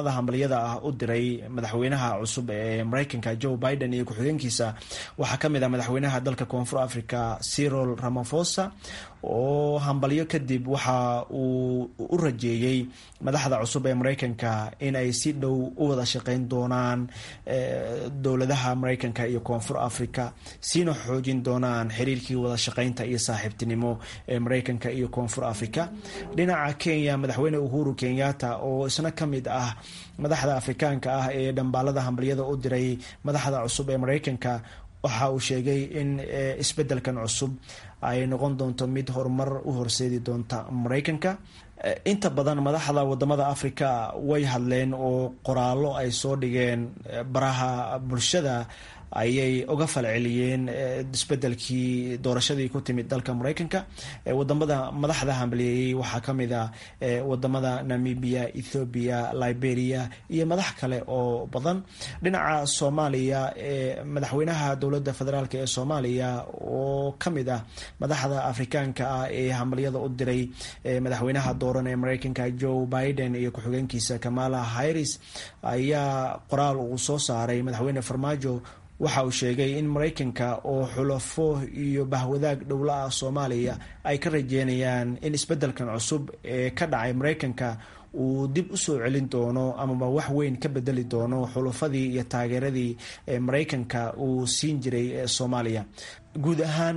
dhambaalada hambalyada ah u diray madaxweynaha cusub ee mareykanka joe biden iyo ku-xigeenkiisa waxaa ka mid ah madaxweynaha dalka koonfur africa cyril ramafosa oo hambalyo kadib waxa uu u rajeeyey madaxda cusub ee mareykanka in ay si dhow u wada shaqeyn doonaan dowladaha mareykanka iyo koonfur africa siina xoojin doonaan xiriirkii wada shaqeynta iyo saaxiibtinimo ee mareykanka iyo koonfur africa dhinaca kenya madaxweyne uhuru kenyatta oo isna ka mid ah madaxda afrikaanka ah ee dhambaalada hambalyada u diray madaxda cusub ee mareykanka waxa uu sheegay in isbedelkan cusub ay noqon doonto mid horumar u horseedi doonta mareykanka inta badan madaxda wadamada africa way hadleen oo qoraallo ay soo dhigeen baraha bulshada ayay uga falceliyeen isbedelkii doorashadii ku timid dalka mareykanka wadamada madaxda hambaliyeeyey waxaa kamid a wadamada namibia ethoobia liberia iyo madax kale oo badan dhinaca soomaaliya madaxweynaha dowlada federaalk ee soomaaliya oo kamid ah madaxda afrikaanka ah ee hambalyada u diray madaxweynaha dooran ee mareykanka joe biden iyo ku-xigeenkiisa kamala harris ayaa qoraal uu soo saaray madaxweyne farmaajo waxa uu sheegay in mareykanka oo xulafo iyo bahwadaag dhowla ah soomaaliya ay ka rajeynayaan in isbedelkan cusub ee ka dhacay mareykanka uu dib usoo celin doono amaba wax weyn ka bedeli doono xulufadii iyo taageeradii mareykanka uu siin jiray soomaaliya guud ahaan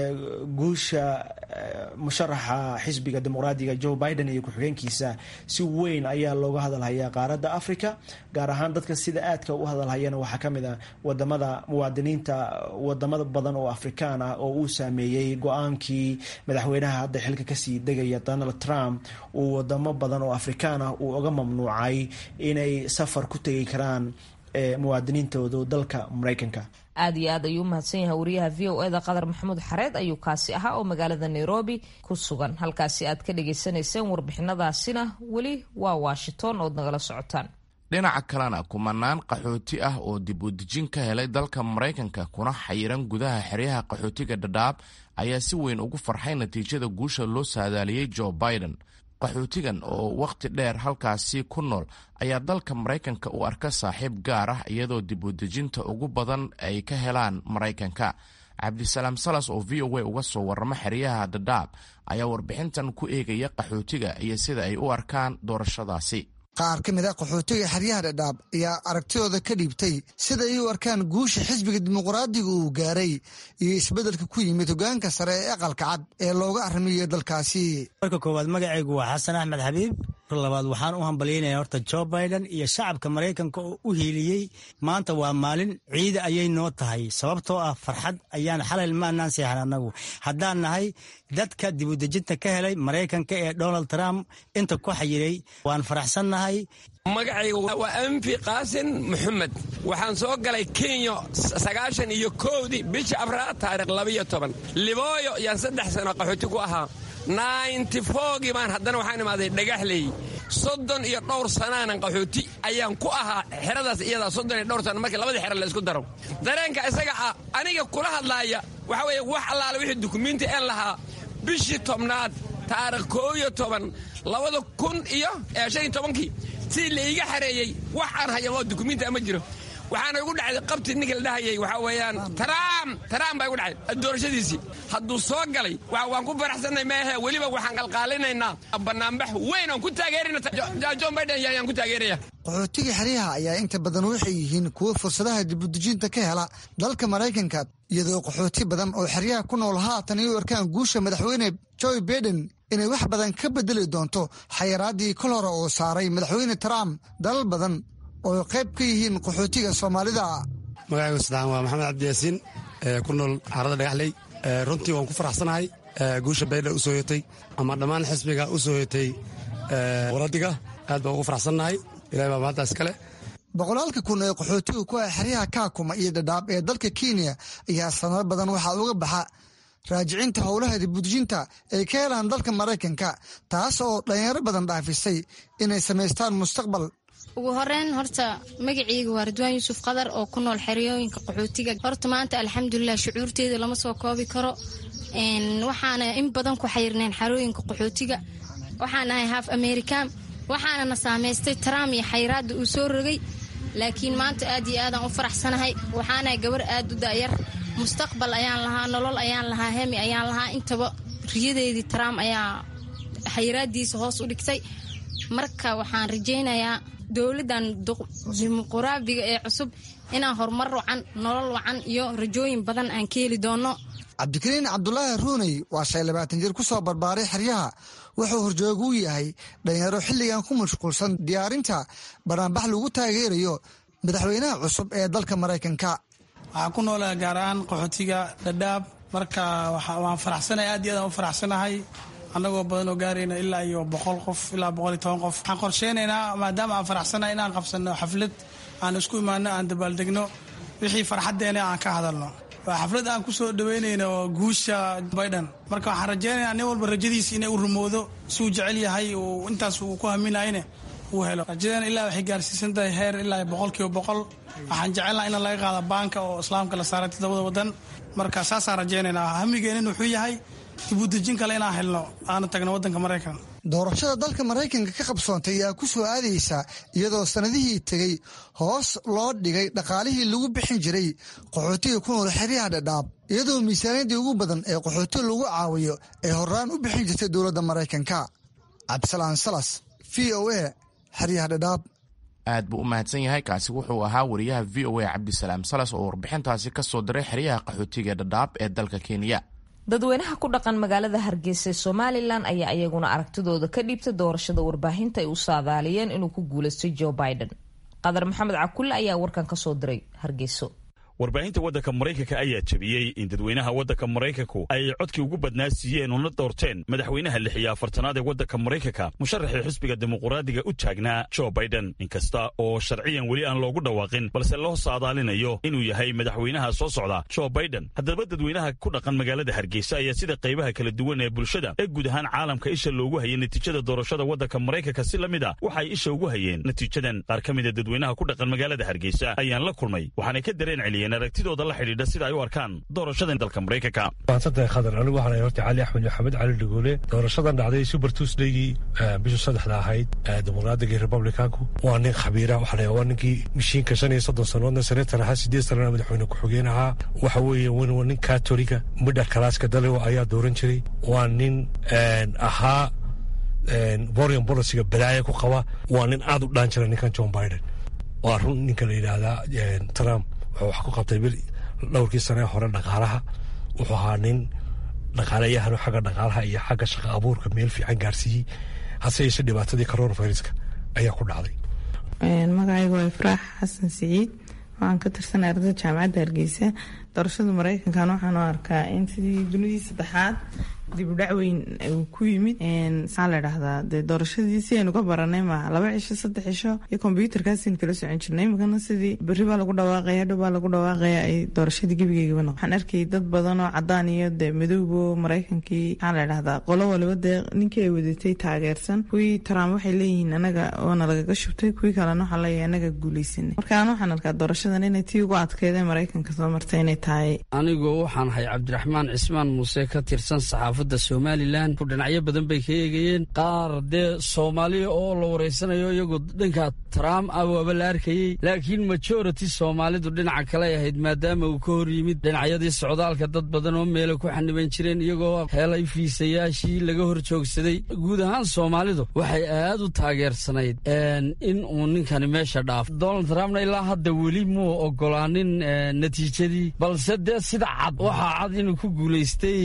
guusha musharaxa xisbiga dimuqraadiga joe biden iyo ku-xigeenkiisa si weyn ayaa looga hadalhayaa qaaradda africa gaar ahaan dadka sida aadka u hadalhayana waxaa kamid ah wadamada muwaadiniinta wadamada badan oo afrikaan ah oo uu saameeyey go-aankii madaxweynaha hadda xilka kasii degaya donald trump uu wadamo badan oo afrikaan ah uu oga mamnuucay inay safar ku tegi karaan muwaadiniintoodu dalka mareykanka aad iyo aad ayuu umahadsan yahay wariyaha v o eda qadar maxamuud xareed ayuu kaasi ahaa oo magaalada nairobi ku sugan halkaasi aad ka dhagaysanayseen warbixinadaasina weli waa washington ood nagala socotaan dhinaca kalena kumanaan qaxooti ah oo dib u dejin ka helay dalka maraykanka kuna xayiran gudaha xeryaha qaxootiga dhadhaab ayaa si weyn ugu farxay natiijada guusha loo saadaaliyey joe biden qaxootigan oo wakhti dheer halkaasi ku nool ayaa dalka maraykanka u arka saaxiib gaar ah iyadoo dib u dejinta ugu badan ay ka helaan maraykanka cabdisalaam salas oo v o a uga soo warrama xeryaha dhadhaab ayaa warbixintan ku eegaya qaxootiga iyo sida ay u arkaan doorashadaasi qaar ka mid a qaxootiga xeryaha dhadhaab ayaa aragtidooda ka dhiibtay sida ay u arkaan guusha xisbiga dimuqraadiga uu gaaray iyo isbeddelka ku yimid hogaanka sare ee aqalka cad ee looga arrimiyo dalkaasi marka koowaad magacaygu waa xasan axmed xabiib mar labaad waxaan u hambalyaynaya horta jo biden iyo shacabka maraykanka oo u hiiliyey maanta waa maalin ciida ayay noo tahay sababtoo ah farxad ayaan xalay maanaan seexan annagu haddaan nahay dadka dibudejinta ka helay maraykanka ee donald trump inta ku xayiray waan faraxsannahay magacayga waa anfi qaasin maxamed waxaan soo galay kenya sagaashan iyo kowdii bisha afraad taarikh labiyo toban libooyo yaan saddex sano qaxooti ku ahaa nainti foogii baan haddana waxaan imaaday dhagaxley soddon iyo dhowr sanaanan qaxooti ayaan ku ahaa xeradaas iyadaa soddon iyo dhowr sana markii labadii xero laysku daro dareenka isaga ah aniga kula hadlaaya waxaa weeye wax allaale wixii dukumiinti een lahaa bishii tobnaad taarikh koo iyo toban labada kun iyo shan iyo tobankii sidii laiga xareeyey wax aan haya oo dukumiinti ama jiro waxaana igu dhacday qabti ninka la dhahayay waxaa weeyaan taraam taraam baa igu dhacday doorashadiisii hadduu soo galay waan ku faraxsannay maahe weliba waxaan qalqaalinaynaa bannaanbax weyn oon ku taageerina john biden yaan ku taageeraya qaxootiga xeryaha ayaa inta badan waxay yihiin kuwo fursadaha dibudejinta ka hela dalka maraykanka iyadoo qaxooti badan oo xeryaha ku nool haatan ay u arkaan guusha madaxweyne joe biden inay wax badan ka bedeli doonto xayaraadii kol hore oo saaray madaxweyne trump dalal badan oo qayb ka yihiin qaxootiga soomaalida magacaygu saddexaan waa maxamed cabdiyaasiin ku nool xaarada dhagaxley runtii waan ku faraxsanahay guusha baydha u soo yotay ama dhammaan xisbiga u soo yotay waradiga aad baan ugu faraxsannahay ilahay baa maantaas kale boqolaalka kun ee qaxootiga ku ah xeryaha kaakuma iyo dhadhaab ee dalka kenya ayaa sanado badan waxaa uga baxa raajicinta howlaha dibudejinta ay ka helaan dalka maraykanka taas oo dhalinyaro badan dhaafisay inay samaystaan mustaqbal ugu horeyn horta magaciyga waa ridwaan yuusuf qadar oo ku nool xeriyooyinka qaxootiga horta maanta alxamdulilah shucuurteeda lama soo koobi karo waxaana in badan ku xayirneen xerooyinka qaxootiga waxaan ahay haaf american waxaana na saamaystay trump iyo xayraadda uu soo rogay laakiin maanta aad iyo aadaan u faraxsanahay waxaanahay gabar aad u da'yar mustaqbal ayaan lahaa nolol ayaan lahaa hemi ayaan lahaa intaba riyadeedii trump ayaa xayraaddiisa hoos u dhigtay marka waxaan rajaynayaa dowladdan dimuquraabiga ee cusub inaan horumar wacan nolol wacan iyo rajooyin badan aan ka heli doonno cabdikariin cabdulaahi ruuney waa shay labaatan jir ku soo barbaaray xeryaha wuxuu horjooga u yahay dhalinyaro xilligan ku mashquulsan diyaarinta banaanbax lagu taageerayo madaxweynaha cusub ee dalka maraykanka waxaa ku noolaa gaar ahaan qaxootiga dhadhaab marka waan faraxsanahay aad iyo aadaan u faraxsanahay annagoo badanoo gaarayna ilaa iyo boqol qof ilaa boqol iyo toban qof waxaan qorsheynaynaa maadaama aan faraxsanahay inaan qabsanno xaflad aan isku imaano aan dabaaldegno wixii farxaddeena aan ka hadalno waa xaflad aan ku soo dhaweynayno guusha biden marka waxaan rajeynayaa nin walba rajadiisa inay u rumoodo siuu jecel yahay uu intaas uu ku haminayne uu helo rajadeena ilaa waxay gaarsiisan tahay heer ilaa boqol kiiba boqol waxaan jecelnaha in laga qaado baanka oo islaamka la saaray toddobada wadan marka saasaan rajeynaynaa hamigeenin wuxuu yahay dibudejin kale inaan helno aana tagno wadanka maraykan doorashada dalka maraykanka ka qabsoontay ayaa ku soo aadaysa iyadoo sannadihii tegey hoos loo dhigay dhaqaalihii lagu bixin jiray qaxootiga ku nool xeryaha dhadhaab iyadoo miisaaniyadii ugu badan ee qaxootiga lagu caawiyo ay horaan u bixin jirtay dowladda maraykanka cabdisalaan salas v o a xeryaha dhadhaab aad buu u mahadsan yahay kaasi wuxuu ahaa wariyaha v o a cabdisalaam salas oo warbixintaasi ka soo diray xeryaha qaxootiga dhadhaab ee dalka kenya dadweynaha ku dhaqan magaalada hargeysa ee somalilan ayaa iyaguna aragtidooda ka dhiibtay doorashada warbaahinta ay u saadaaliyeen inuu ku guulaystay joe biden qadar maxamed cakulle ayaa warkan ka soo diray hargeyso warbaahinta waddanka maraykanka ayaa jebiyey in dadweynaha waddanka maraykanku ay codkii ugu badnaa siiyeen una doorteen madaxweynaha lix iyo afartanaad ee waddanka maraykanka musharaxii xisbiga dimuquraadiga u taagnaa joe biden inkasta oo sharciyan weli aan loogu dhawaaqin balse loo saadaalinayo inuu yahay madaxweynaha soo socda joe biden haddaba dadweynaha ku dhaqan magaalada hargeysa ayaa sida qaybaha kala duwan ee bulshada ee guud ahaan caalamka isha loogu hayay natiijada doorashada waddanka maraykanka si la mid a waxay isha ugu hayeen natiijadan qaar ka mida dadweynaha ku dhaqan magaalada hargeysa ayaan la kulmay waxaanay ka dareen celiyeen aragtidooda la xidhiidha sida ay u arkaan doorashadan dalka maraykanka maadsantahay khadar anigu waxaan ahay horta cali axmed maxamed cali dhagoole doorashadan dhacday super tuesdaygii bisha saddexda ahayd dimuqraadiga iyo republicanku waa nin khabiira waxaa waa ninkii mishiinka shan iyo soddon sannadoodna senator ahaa sideed sanana madaxweyne ku-xigeen ahaa waxa weeye waa nin katoliga midha kalaaska dalewa ayaa dooran jiray waa nin ahaa borian boliciga balaaya ku qaba waa nin aad u dhaan jira ninkan john biden waa run ninka la yidhaahdaa trump wuxuu wax ku qabtay bil dhowrkii sane hore dhaqaalaha wuxuu ahaa nin dhaqaalayahano xagga dhaqaalaha iyo xagga shaqa abuurka meel fiican gaarsiiyey hase yeeshe dhibaatadii coronaviruska ayaa ku dhacday magacaygu waa ifraax xasan siciid waxaan ka tirsanay ardada jaamacadda hargeysa doorashada mareykankan waxaan u arkaa in sidii dunidii saddexaad dibudhac weyn uu ku yimid maxaa la dhahdaa dee doorashadii si aynu ka baranay ma laba cisho saddex cisho iyo kombyuutarkaasaynu kala socon jirnay imikana sidii berri baa lagu dhawaaqaya dhow baa lagu dhawaaqaya ay doorashadii gebigeygaba noqo waxaan arkayay dad badan oo cadaan iyo dee madowbo maraykankii maxaa la dhahdaa qolo waliba dee ninkii ay wadatay taageersan kuwii trump waxay leeyihiin anaga oona lagaga shubtay kuwii kalena waxaa leeyahay anaga guuleysanay marka aan waxaan arkaa doorashadan inay tii ugu adkeedee maraykanka soo martay inay tahay anigu waxaan ahay cabdiraxmaan cismaan muuse ka tirsan saxaafadda somalilan ku dhinacyo badan bay ka eegayeen qaar dee soomaaliya oo la wareysanayo iyagoo dhanka trump ah waaba la arkayey laakiin majority soomaalidu dhinaca kale ahayd maadaama uu ka hor yimid dhinacyadii socdaalka dad badan oo meela ku xaniban jireen iyagoo helay fiisayaashii laga hor joogsaday guud ahaan soomaalidu waxay aad u taageersanayd in uu ninkani meesha dhaafo donald trumpna ilaa hadda weli muu ogolaanin natiijadii balse dee sida cad waxaa cad inuu ku guulaystay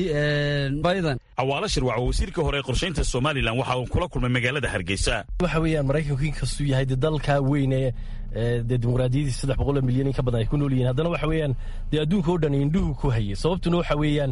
biden cawaalo shirwac oo wasiirka hore ee qorshaynta somalilan waxa uu kula kulmay magaalada hargeysa waxa weeyaan maraykanku inkastuu yahay dee dalka weyne dee dimuqraadiyadii saddex boqol oo milyan in ka badan ay ku nool yihiin haddana waxa weeyaan dee adduunka oo dhan indhuhu ku hayay sababtuna waxa weeyaan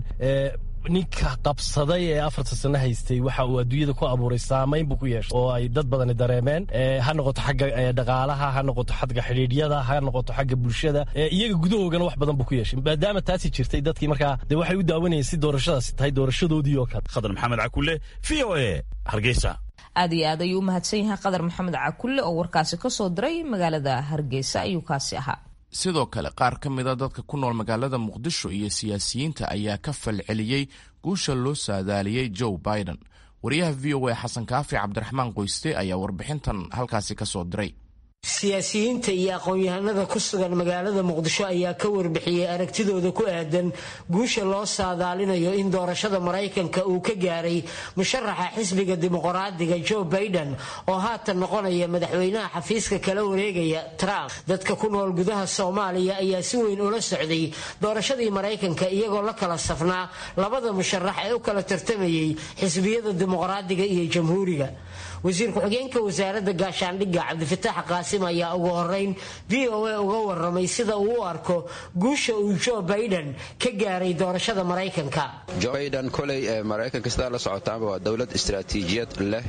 ninka qabsaday ee afarta sano haystay waxa uu adduunyada ku abuuray saamayn buu ku yeeshay oo ay dad badani dareemeen ha noqoto xagga dhaqaalaha ha noqoto xagga xidhiidhyada ha noqoto xagga bulshada iyaga gudahoogana wax badan buu ku yeeshay maadaama taasi jirtay dadkii markaa dee waxay u daawanayeen si doorashadaasi tahay doorashadoodii oo kale khadar maxamed cakulle v o a hargeysa aad iyo aad ayuu u mahadsan yahay qadar maxamed cakulle oo warkaasi ka soo diray magaalada hargeysa ayuu kaasi ahaa sidoo kale qaar ka mida dadka ku nool magaalada muqdisho iyo siyaasiyiinta ayaa ka falceliyey guusha loo saadaaliyey joe biden wariyaha v o a xasan kaafi cabdiraxmaan qoyste ayaa warbixintan halkaasi ka soo diray siyaasiyiinta iyo aqoon-yahanada ku sugan magaalada muqdisho ayaa ka warbixiyey aragtidooda ku aadan guusha loo saadaalinayo in doorashada maraykanka uu ka gaaray musharaxa xisbiga dimuqraadiga joe baiden oo haatan noqonaya madaxweynaha xafiiska kala wareegaya trump dadka ku nool gudaha soomaaliya ayaa si weyn ula socday doorashadii maraykanka iyagoo la kala safnaa labada musharax ee u kala tartamayay xisbiyada dimuqraadiga iyo jamhuuriga wasiir ku-xigeenka wasaaradda gaashaandhigga cabdifitaax qaasim ayaa ugu horeyn v o a uga waramay sida uu u arko guusha uu joe baiden ka gaaray doorashada maraykanka joe baiden koley maraykanka sidaa la socotaanba waa dowlad istaraatiijiyad leh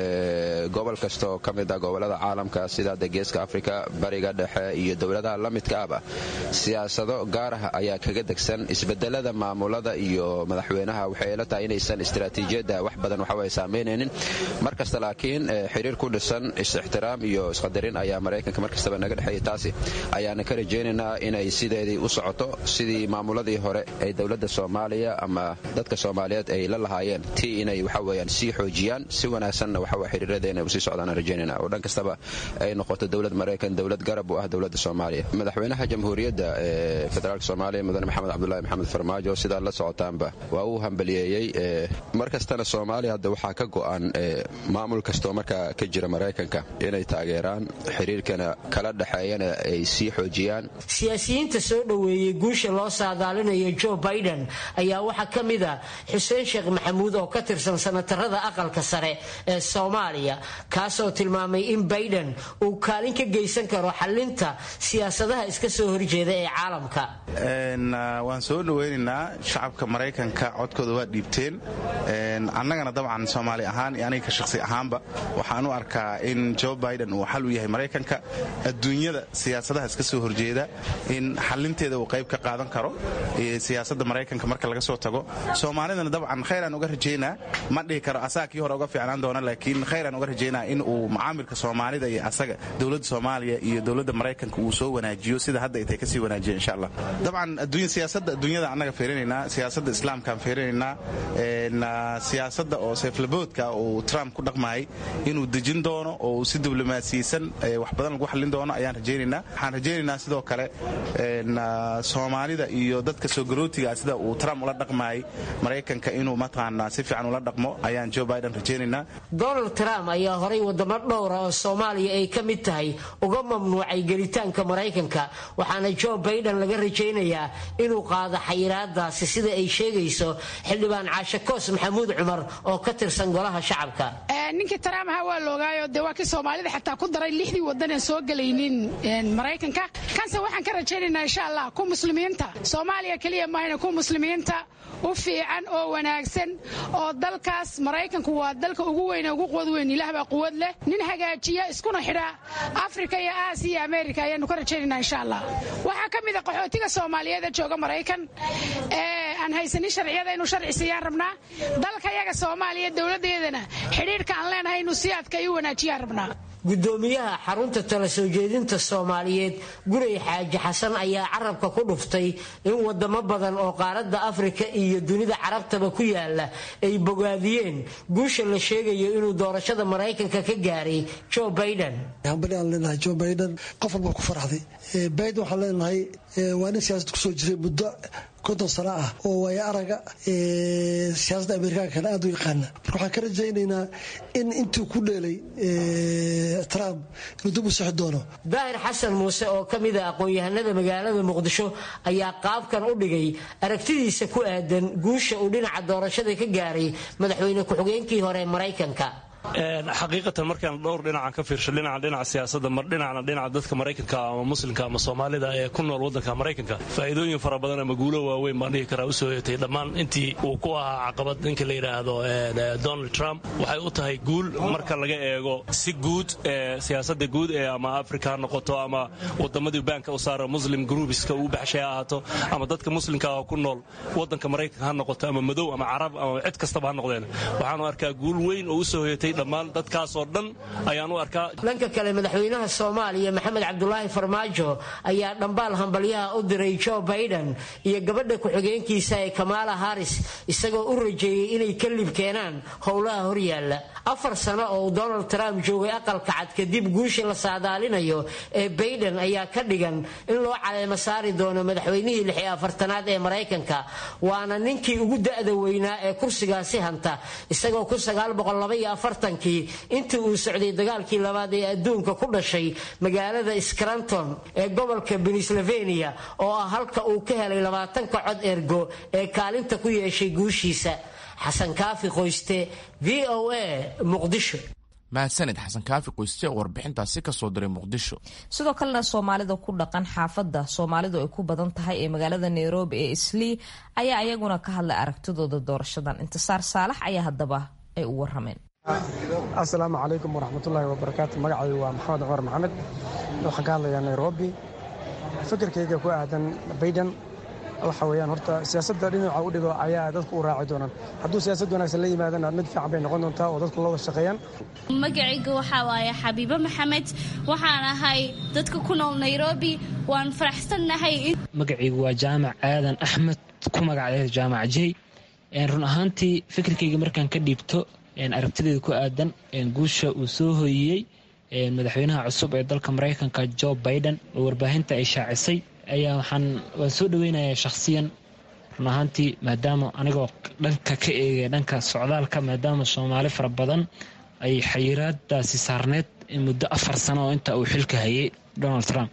gobol kastaoo ka mid ah gobolada caalamka sida de geeska afrika bariga dhexe iyo dowladaha la midka ahba siyaasado gaar ah ayaa kaga degsan isbedelada maamulada iyo madaxweynaha waxay ila tahay inaysan istaraatiijiyadda wax badan waxaway saameynaynin markasta laakiin xiriir ku dhisan is-ixtiraam iyo isqadarin ayaa maraykanka markastaba naga dhexeeya taasi ayaana ka rajaynaynaa inay sideedii u socoto sidii maamuladii hore ee dowladda soomaaliya ama dadka soomaaliyeed ay la lahaayeen tii inay waxaweyaan sii xoojiyaan si wanaagsanna waxawa xiriirada inay usii socdaan rajaynayna oo dhan kastaba ay noqoto dowlad maraykan dowlad garab u ah dowladda soomaaliya madaxweynaha jamhuuriyadda ee federaalk soomaaliya mudane maxamed cabdulahi maxamed farmaajo sidaa la socotaanba waa uu hambaliyeeyey mar kastana soomaaliya hadda waxaa ka go'an maamul kastoo markaa ka jira maraykanka inay taageeraan xiriirkana kala dhexeeyana ay sii xoojiyaan siyaasiyiinta soo dhoweeyey guusha loo saadaalinayo joe baiden ayaa waxaa ka mid a xuseen sheekh maxamuud oo ka tirsan sanatarada aqalka sare ee soomaaliya kaasoo tilmaamay in baiden uu kaalin ka geysan karo xalinta siyaasadaha iska soo horjeeda ee caalamka waan soo dhoweynaynaa shacabka maraykanka codkooda waa dhiibteen annagana dabcan soomaali ahaan iyo aniga ka shaqsi ahaanba waxaan u arkaa in joe biden uu xal u yahay maraykanka adduunyada siyaasadaha iska soo horjeeda in xalinteeda uu qayb ka qaadan karo siyaasadda maraykanka marka laga soo tago soomaalidana dabcan khayraan uga rajaynaa ma dhihi karo asaga kii hore uga fiicnaan doona laakiin khayraan uga rajaynaa in uu macaamilka soomaalida iyo asaga dowladda soomaaliya iyo dowladda maraykanka uu soo wanaajiyo sida hadda ay tahay kasii wanaajiya insha allah dabcan siyaasadda adduunyada annaga fiirinaynaa siyaasadda islaamkaan fiirinaynaa siyaasadda oo seeflaboodka uu trump ku dhaqmaayay inuu dejin doono oo uu si diblomaasiyeysan wax badan lagu xallin doono ayaan rajaynaynaa waxaan rajaynaynaa sidoo kale soomaalida iyo dadka soo garootiga sida uu trump ula dhaqmaayay maraykanka inuu mataqaanaa si fiican ula dhaqmo ayaan joe biden rajaynaynaa donald trump ayaa horay wadamo dhowra oo soomaaliya ay ka mid tahay uga mamnuucay gelitaanka maraykanka waxaana joe biden laga rajaynayaa inuu qaado xayiraadaasi sida ay sheegayso xildhibaan caashe koos maxamuud cumar oo ka tirsan golaha shacabka ninkii trump ahaa waa loogaayo dee waa kii soomaalida xataa ku daray lixdii wadan aan soo gelaynin maraykanka kanse waxaan ka rajaynaynaa insha allah ku muslimiinta soomaaliya keliya maahayna ku muslimiinta u fiican oo wanaagsan oo dalkaas maraykanku waa dalka ugu weyn ee ugu quwad weyn ilaah baa quwad leh nin hagaajiya iskuna xidha afrika iyo aasiya iyo amerika ayaanu ka rajaynaynaa insha allah waxaa ka mid a qaxootiga soomaaliyeed ee jooga maraykan ee aan haysanin sharciyada inuu sharci siiyaan rabnaa dalka yaga soomaaliya dowladdeedana xidhiidhka aan leenahay inuu si adka i wanaajiyaan rabnaa gudoomiyaha xarunta tala soo jeedinta soomaaliyeed guray xaaji xasan ayaa carabka ku dhuftay in wadamo badan oo qaaradda afrika iyo dunida carabtaba ku yaala ay bogaadiyeen guusha la sheegayo inuu doorashada maraykanka ka gaaray joe biden hambali aan leenahay joe biden qof walba ku faraxday biden waxaan leenahay waa nin siyaasad kusoo jiray muddo konton sano ah oo waaya araga siyaasadda amerikaankana aad u yaqaana marka waxaan ka rajaynaynaa in intuu ku dheelay trump inuu dib u sixi doono daahir xasan muuse oo ka mid a aqoon-yahanada magaalada muqdisho ayaa qaabkan u dhigay aragtidiisa ku aadan guusha uu dhinaca doorashada ka gaaray madaxweyne ku-xigeenkii hore maraykanka xaqiiqatan markaan dhowr dhinacan ka fiirsho dhinaca dhinaca siyaasadda mar dhinacna dhinaca dadka maraykanka ama muslimka ama soomaalida ee ku nool waddanka maraykanka faa'iidooyin fara badan ama guulo waaweyn baan dhihi karaa u soo yeetay dhammaan intii uu ku ahaa caqabad ninka la yidhaahdo donald trump waxay u tahay guul marka laga eego si guud ee siyaasadda guud ee ama afrika ha noqoto ama waddamadii baanka u saara muslim groupiska uu baxshay ha ahaato ama dadka muslimka ah ku nool waddanka maraykanka ha noqoto ama madow ama carab ama cid kastaba ha noqdeen waxaanu arkaa guul weyn oo u soo hoyatay socotay dhammaan dadkaasoo dhan ayaan u arkaa dhanka kale madaxweynaha soomaaliya maxamed cabdulaahi farmaajo ayaa dhambaal hambalyaha u diray joe biden iyo gabadha ku-xigeenkiisa ee kamaala haris isagoo u rajeeyey inay ka lib keenaan howlaha horyaalla afar sano oo uu donald trump joogay aqalka cad kadib guusha la saadaalinayo ee bayden ayaa ka dhigan in loo caleemo saari doono madaxweynihii lix iyo afartanaad ee maraykanka waana ninkii ugu da'da weynaa ee kursigaasi hanta isagoo ku kii intii uu socday dagaalkii labaad ee adduunka ku dhashay magaalada scranton ee gobolka pennsylvania oo ah halka uu ka helay labaatanka cod ergo ee kaalinta ku yeeshay guushiisa xasan kaafi qoyste v o a muqdisho mahadsanid xasan kaafi qoyste oo warbixintaasi ka soo diray muqdisho sidoo kalena soomaalida ku dhaqan xaafadda soomaalidu ay ku badan tahay ee magaalada nairobi ee islii ayaa ayaguna ka hadlay aragtidooda doorashadan intisaar saalax ayaa haddaba ay u warameen asalaamu calaykum waraxmatullaahi wabarakaatu magacaygu waa maxamed cumar maxamed waxaan ka hadlayaa nairobi fikirkayga ku aadan bayden waxa weyaan horta siyaasadda dhinaca u dhigo ayaa dadku u raaci doonaan hadduu siyaasad wanaagsan la yimaadana mid fiican bay noqon doontaa oo dadku la wada shaqeeyaan magacayga waxaa waaye xabiibo maxamed waxaan ahay dadka ku nool nairobi waan faraxsannahay magacaygu waa jaamac aadan axmed ku magacdeed jaamac jey run ahaantii fikirkayga markaan ka dhiibto aragtideeda ku aadan guusha uu soo hoyiyey madaxweynaha cusub ee dalka maraykanka jo biden oo warbaahinta ay shaacisay ayaa waxaan waan soo dhaweynayaa shakhsiyan run ahaantii maadaama anigoo dhanka ka eegaya dhanka socdaalka maadaama soomaali fara badan ay xayiraadaasi saarneyd muddo afar sano oo inta uu xilka hayay donald trump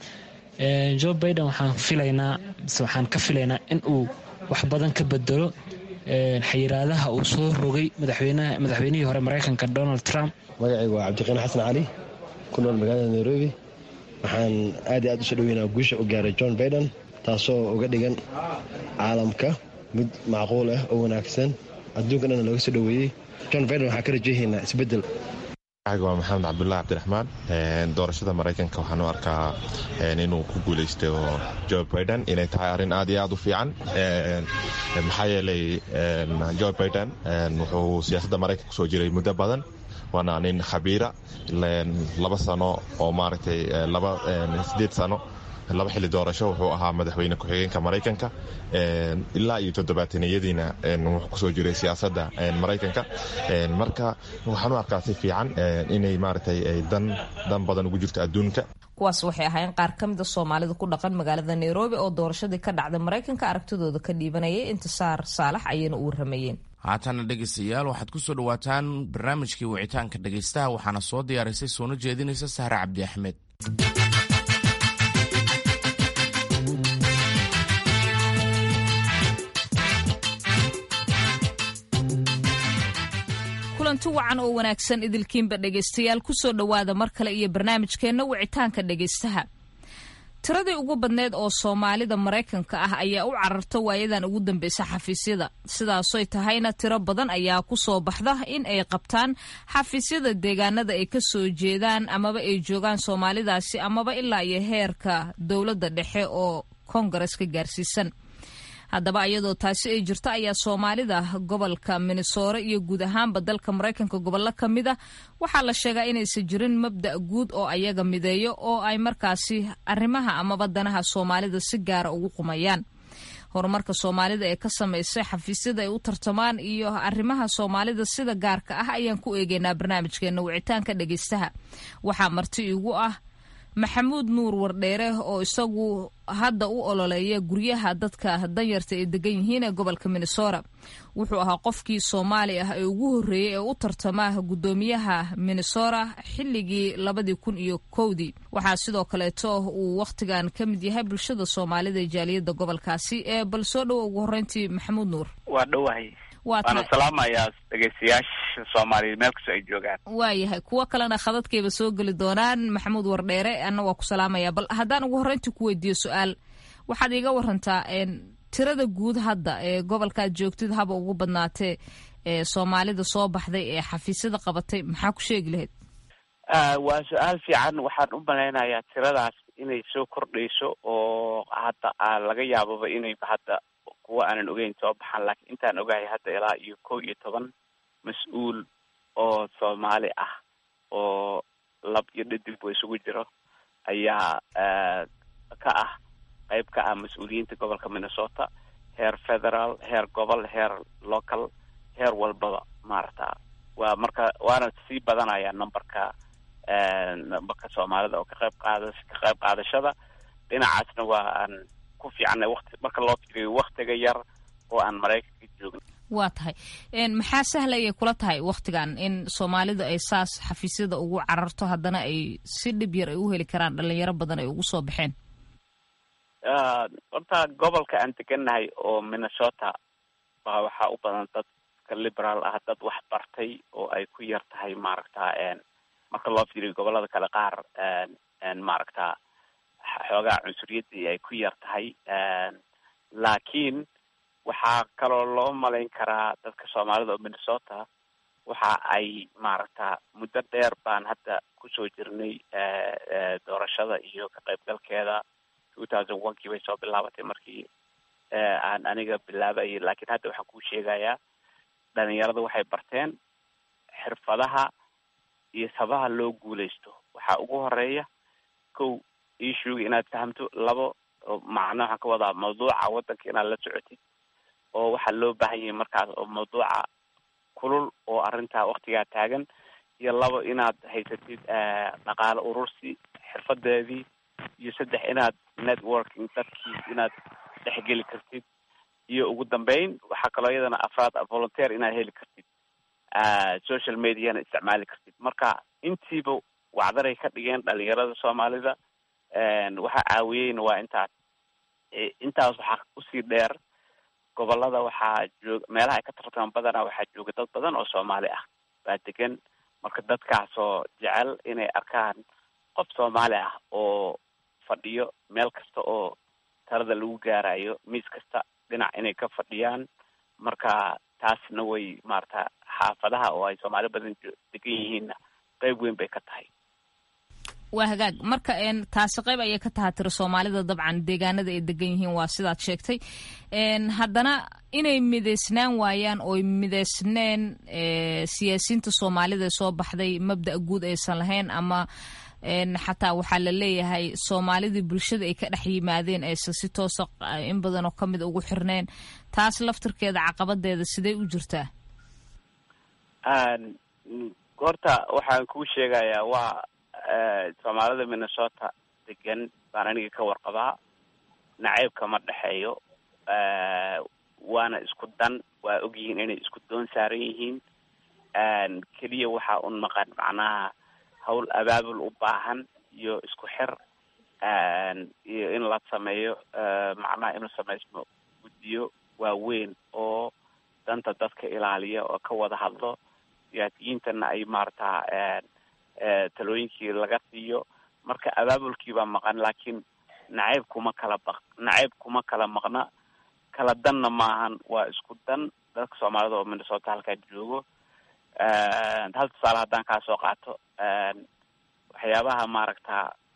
jo biden waxaan filaynaa mise waxaan ka filaynaa in uu wax badan ka bedelo xayiraadaha uu soo rogay madaxweynihii hore maraykanka donald trump magacaygu waa cabdiqiin xasan cali ku nool magaalada nairobi waxaan aad iyo aad usoo dhaweynaa guusha u gaaray john baiden taasoo uga dhigan caalamka mid macquul ah oo wanaagsan adduunka dhanna looga soo dhoweeyey john baiden waxaan ka rajeehaynaa isbeddel waa maxamed cabdulahi cabdiraxmaan doorashada maraykanka waxaan u arkaa inuu ku guulaysto jo biden inay tahay arrin aad iyo aad u fiican maxaa yeelay jo biden wuxuu siyaasadda maraykanka kusoo jiray muddo badan waana nin khabiira laba sano oo maaragtay sideed sano laba xilli doorasho wuxuu ahaa madaxweyne ku-xigeenka maraykanka ilaa iyo toddobaataniyadiina wuxuu kusoo jiray siyaasadda maraykanka marka waxaan u arkaa si fiican inay maaragtay dan dan badan ugu jirto adduunka kuwaas waxay ahaayeen qaar ka mida soomaalida ku dhaqan magaalada nairobi oo doorashadii ka dhacday maraykanka aragtidooda ka dhiibanayay intisaar saalax ayayna u waramayeen haatana dhegaystayaal waxaad ku soo dhowaataan barnaamijkii wicitaanka dhegaystaha waxaana soo diyaarisay soona jeedinaysa sahre cabdi axmed kulanti wacan oo wanaagsan idilkiinba dhegaystayaal kusoo dhowaada mar kale iyo barnaamijkeenna wicitaanka dhegaystaha tiradii ugu badneyd oo soomaalida maraykanka ah ayaa u cararta waayadan ugu dambeysa xafiisyada sidaasoy tahayna tiro badan ayaa ku soo baxda in ay qabtaan xafiisyada deegaanada ay ka soo jeedaan amaba ay joogaan soomaalidaasi amaba ilaa iyo heerka dowladda dhexe oo koongareska gaarsiisan haddaba iyadoo taasi ay jirto ayaa soomaalida gobolka minnesore iyo guud ahaanba dalka maraykanka gobollo ka mid a waxaa la sheegaa inaysan jirin mabda' guud oo ayaga mideeyo oo ay markaasi arrimaha amaba danaha soomaalida si gaara ugu qumayaan horumarka soomaalida ee ka samaysay xafiisyada ay u tartamaan iyo arrimaha soomaalida sida gaarka ah ayaan ku eegeynaa barnaamijkeena wicitaanka dhegeystaha waxaa marti igu ah maxamuud nuur wardheere oo isagu hadda u ololeeya guryaha dadka danyarta ay degan yihiin ee gobolka minnesota wuxuu ahaa qofkii soomaali ah ee ugu horreeyey ee u tartama guddoomiyaha minnesota xilligii labadii kun iyo kowdii waxaa sidoo kaleeto uu wakhtigan ka mid yahay bulshada soomaalida ee jaaliyadda gobolkaasi ee bal soo dhowo ugu horreyntii maxamuud nuur waa dhowahay waana salaamayaa dhegeystayaasha soomaaliyeed meel kastoo ay joogaan waayahay kuwo kalena khadadkayba soo geli doonaan maxamuud wardheere anna waa ku salaamaya bal haddaan ugu horreyntii ku weydiiyo su-aal waxaad iiga warantaa tirada guud hadda ee gobolkaad joogtid haba ugu badnaatee ee soomaalida soo baxday ee xafiisyada qabatay maxaa ku sheegi lahayd waa su-aal fiican waxaan u malaynayaa tiradaas inay soo kordhayso oo hadda laga yaababa inay hadda kuwa aanan ogeyn soo baxaan laakiin intaan ogahay hadda ilaa iyo kow iyo toban mas-uul oo soomaali ah oo lab iyo dhadigba isugu jiro ayaa ka ah qayb ka ah mas-uuliyiinta gobolka minnesota heer federal heer gobol heer local heer walbaba maarata waa marka waana sii badanaya numberka numberka soomaalida oo ka qayb qaada ka qayb qaadashada dhinacaasna waa aan ku fiicannay waqti marka loo fiiriyo waktiga yar oo aan maraykanka joogin waa tahay maxaa sahlaya kula tahay waktigan in soomaalidu ay saas xafiisyada ugu cararto haddana ay si dhib yar ay u heli karaan dhalinyaro badan ay ugu soo baxeen horta gobolka aan degannahay oo minnesota baa waxaa u badan dadka liberaal ah dad wax bartay oo ay ku yar tahay maaragta marka loo fiiriyo gobolada kale qaar maaragta xoogaa cunsuriyadii ay ku yar tahay laakiin waxaa kaloo loo malayn karaa dadka soomaalida oo minnesota waxa ay maaragta muddo dheer baan hadda kusoo jirnay doorashada iyo ka qaybgalkeeda two thousand one kii bay soo bilaabatay markii aan aniga bilaabayay laakiin hadda waxaan kuu sheegayaa dhalinyarada waxay barteen xirfadaha iyo sabaha loo guuleysto waxaa ugu horeeya kow issuega inaad fahamto labo macna waxaan ka wadaa mawduuca waddanka inaad la socotid oo waxaa loo baahan yahay markaas oo mawduuca kulul oo arrintaa waktigaa taagan iyo labo inaad haysatid dhaqaale urursi xirfadeedii iyo saddex inaad networking dadkii inaad dhexgeli kartid iyo ugu dambeyn waxaa kaloo iyadana afraad volunteer inaad heli kartid social mediana isticmaali kartid marka intiiba wacdaray ka dhigeen dhalinyarada soomaalida waxaa caawiyeyna waa intaas intaas waxaa usii dheer gobolada waxaa joog meelaha ay ka tartamaan badanaa waxaa jooga dad badan oo soomaali ah baa degan marka dadkaasoo jecel inay arkaan qof soomaali ah oo fadhiyo meel kasta oo talada lagu gaarayo miis kasta dhinac inay ka fadhiyaan marka taasna way maarata xaafadaha oo ay soomaali badan degan yihiinna qeyb weyn bay ka tahay waa hagaag marka taasi qayb ayay ka taha tiri soomaalida dabcan deegaanada ay degan yihiin waa sidaad sheegtay haddana inay midaysnaan waayaan ooy midaysneen siyaasiyiinta soomaalida ee soo baxday mabda' guud aysan lahayn ama xataa waxaa la leeyahay soomaalidii bulshada ay ka dhex yimaadeen aysan si toosa in badan oo kamid ugu xirneen taas laftirkeeda caqabadeeda sidee u jirtaa horta waxaan kuu sheegayaa waa soomaalida minnesota degan baan aniga ka warqabaa naceybka ma dhexeeyo waana isku dan waa ogyihiin inay isku doon saaran yihiin keliya waxaa un maqan macnaha hawl abaabul u baahan iyo isku xir iyo in la sameeyo macnaha inuu samaysmo guddiyo waaweyn oo danta dadka ilaaliya oo ka wada hadlo siyaasiyiintana ay maarata talooyinkii laga siiyo marka abaabulkii baa maqan laakiin nacayb kuma kala baq nacayb kuma kala maqna kala danna maahan waa isku dan dadka soomaalida oo minnesota halkaa joogo hal tusaale haddaan kaa soo qaato waxyaabaha maaragta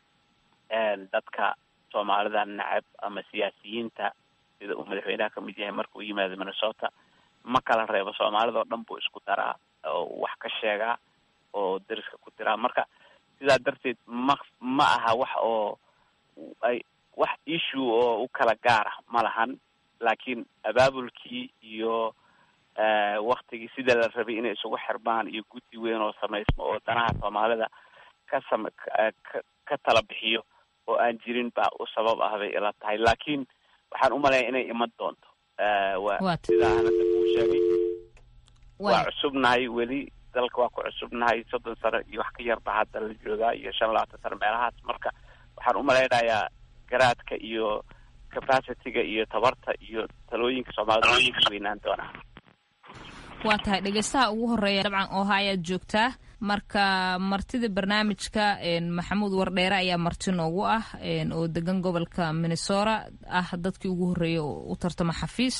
dadka soomaalida nacab ama siyaasiyiinta sida uu madaxweynaha kamid yahay marka uu yimaado minnesota ma kala reebo soomaalida oo dhan buu isku daraa oo wax ka sheegaa oo dariska ku diraa marka sidaa darteed ma ma aha wax oo ay wax issue oo u kala gaara ma lahan laakiin abaabulkii iyo waktigii sida la rabay inay isugu xirmaan iyo guddi weyn oo samaysmo oo danaha soomaalida ka sam ka tala bixiyo oo aan jirin baa u sabab ah bay ila tahay laakiin waxaan umaleeya inay iman doonto wa sidaa hanada kuu sheegay waa cusubnahay weli dalka waa ku cusubnahay soddon sano iyo wax ka yarba hadda la joogaa iyo shan labaatan sano meelahaas marka waxaan umalaynayaa garaadka iyo capacityga iyo tabarta iyo talooyinka soomaalida way weynaan doonaa waa tahay dhegeystaha ugu horeeya dabcan oha ayaad joogtaa marka martida barnaamijka maxamuud wardheere ayaa marti noogu ah oo degan gobolka minnesota ah dadkii ugu horreeyay u tartama xafiis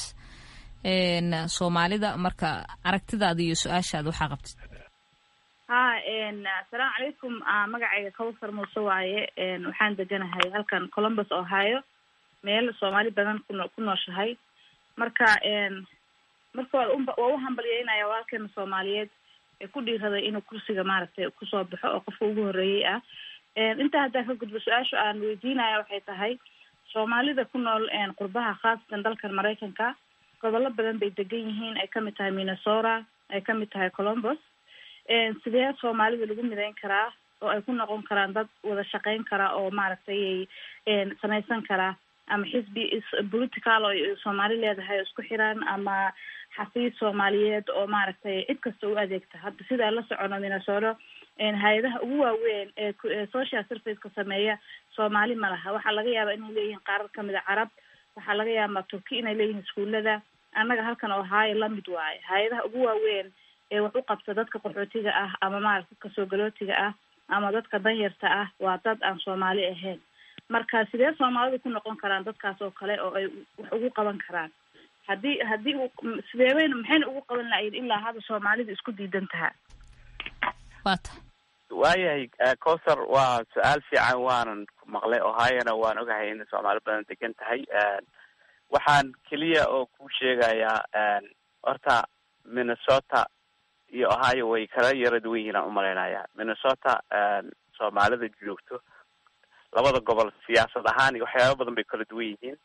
soomaalida marka aragtidaada iyo su-aashaada waxaa qabtid ha asalaamu calaykum magacayga kawsar muuse waaye waxaan deganahay halkan columbus ohio meel soomaali badan kuno ku nooshahay marka marka waa waa u hambalyeynaya walaalkeena soomaaliyeed ee ku dhiiraday inuu kursiga maaragtay kusoo baxo oo qofka ugu horreeyey ah intaa haddaa ka gudbo su-aasha aan weydiinaya waxay tahay soomaalida ku nool qurbaha khaasatan dalkan maraykanka gobollo badan bay degan yihiin ay kamid tahay minnesota ay kamid tahay colombos sidee soomaalida lagu mideyn karaa oo ay ku noqon karaan dad wada shaqeyn kara oo maaragtay samaysan karaa ama xisbi political oo soomaali leedahay oo isku xiran ama xafiis soomaaliyeed oo maaragtay cid kasta u adeegta hadda sidaa la socono minnesota hay-adaha ugu waaweyn ee social serviceka sameeya soomaali ma laha waxaa laga yaabaa inay leeyihiin qaarar kamid a carab waxaa laga yaabaa turki inay leeyihiin iskuulada annaga halkan oo haayo lamid waayo hay-adaha ugu waaweyn ee wax u qabta dadka qaxootiga ah ama maarata dadka soo galootiga ah ama dadka danyarta ah waa dad aan soomaali ahayn marka sidee soomaalidu ku noqon karaan dadkaas oo kale oo ay wax ugu qaban karaan haddii haddii u sideebayna maxayna ugu qaban lahayn ilaa hadda soomaalidu isku diidan tahaa wata waayahay cowsar waa su-aal fiican waanan ku maqlay ohiona waan ogahay in soomaali badan degan tahay waxaan keliya oo ku sheegayaa horta minnesota iyo ohio way kala yara duwan yihiin aan umalaynaya minnesota soomaalida joogto labada gobol siyaasad ahaan iyo waxyaaba badan bay kala duwan yihiin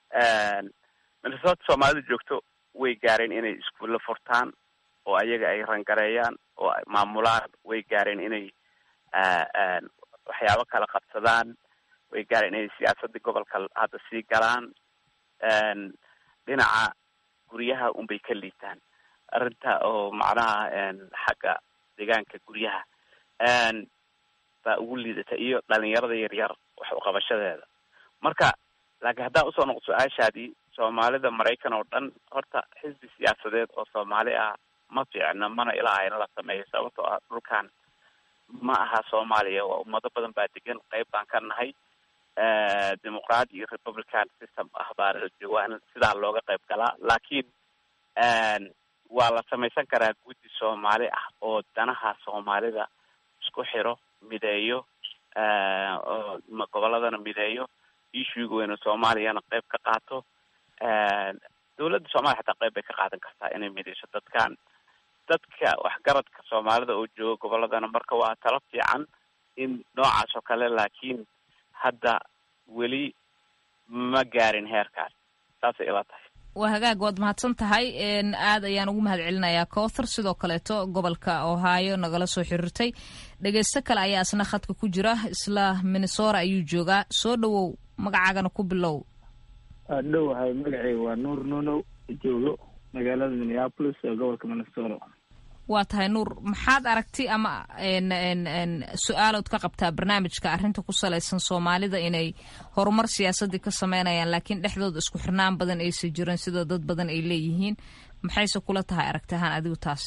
minnesota soomaalida joogto way gaareen inay iskuulla furtaan oo ayaga ay rangareeyaan oo ay maamulaan way gaareen inay waxyaabo kala qabsadaan way gaareen inay siyaasadii gobolka hadda sii galaan dhinaca guryaha unbay ka liitaan arrinta oo macnaha xagga deegaanka guryaha baa ugu liidata iyo dhalinyarada yaryar wax uqabashadeeda marka laakiin haddaan usoo noqo su-aashaadii soomaalida maraykan oo dhan horta xisbi siyaasadeed oo soomaali ah ma fiicna mana ilaaha in la sameeyo sababtoo ah dhulkan ma aha soomaaliya waa ummado badan baa degan qeyb baan ka nahay dimuqraadi iyo republican system ah baa waa in sidaa looga qayb galaa laakiin waa la samaysan karaa guddi soomaali ah oo danaha soomaalida isku xiro mideeyo oo goboladana mideeyo issuega weyne soomaaliyana qayb ka qaato dawladda soomaliya xataa qayb bay ka qaadan kartaa inay mideyso dadkan dadka waxgaradka soomaalida oo jooga goboladana marka waa talo fiican in noocaas oo kale laakiin hadda weli ma gaarin heerkaas saasay ila tahay waa hagaag waad mahadsan tahay aad ayaan ugu mahad celinayaa cowthar sidoo kaleeto gobolka ohio nagala soo xiriirtay dhegeysto kale ayaa isna khadka ku jira isla minnesota ayuu joogaa soo dhawow magacaagana ku bilow dhowahay magaceyga waa nuur nunow joogo magaalada minneapolis ee gobolka minnesota waa tahay nuur maxaad aragti ama su-aalood ka qabtaa barnaamijka arrinta ku salaysan soomaalida inay horumar siyaasadii ka sameynayaan laakiin dhexdooda isku xirnaan badan aysan jirin sida dad badan ay leeyihiin maxayse kula tahay aragti ahaan adigu taas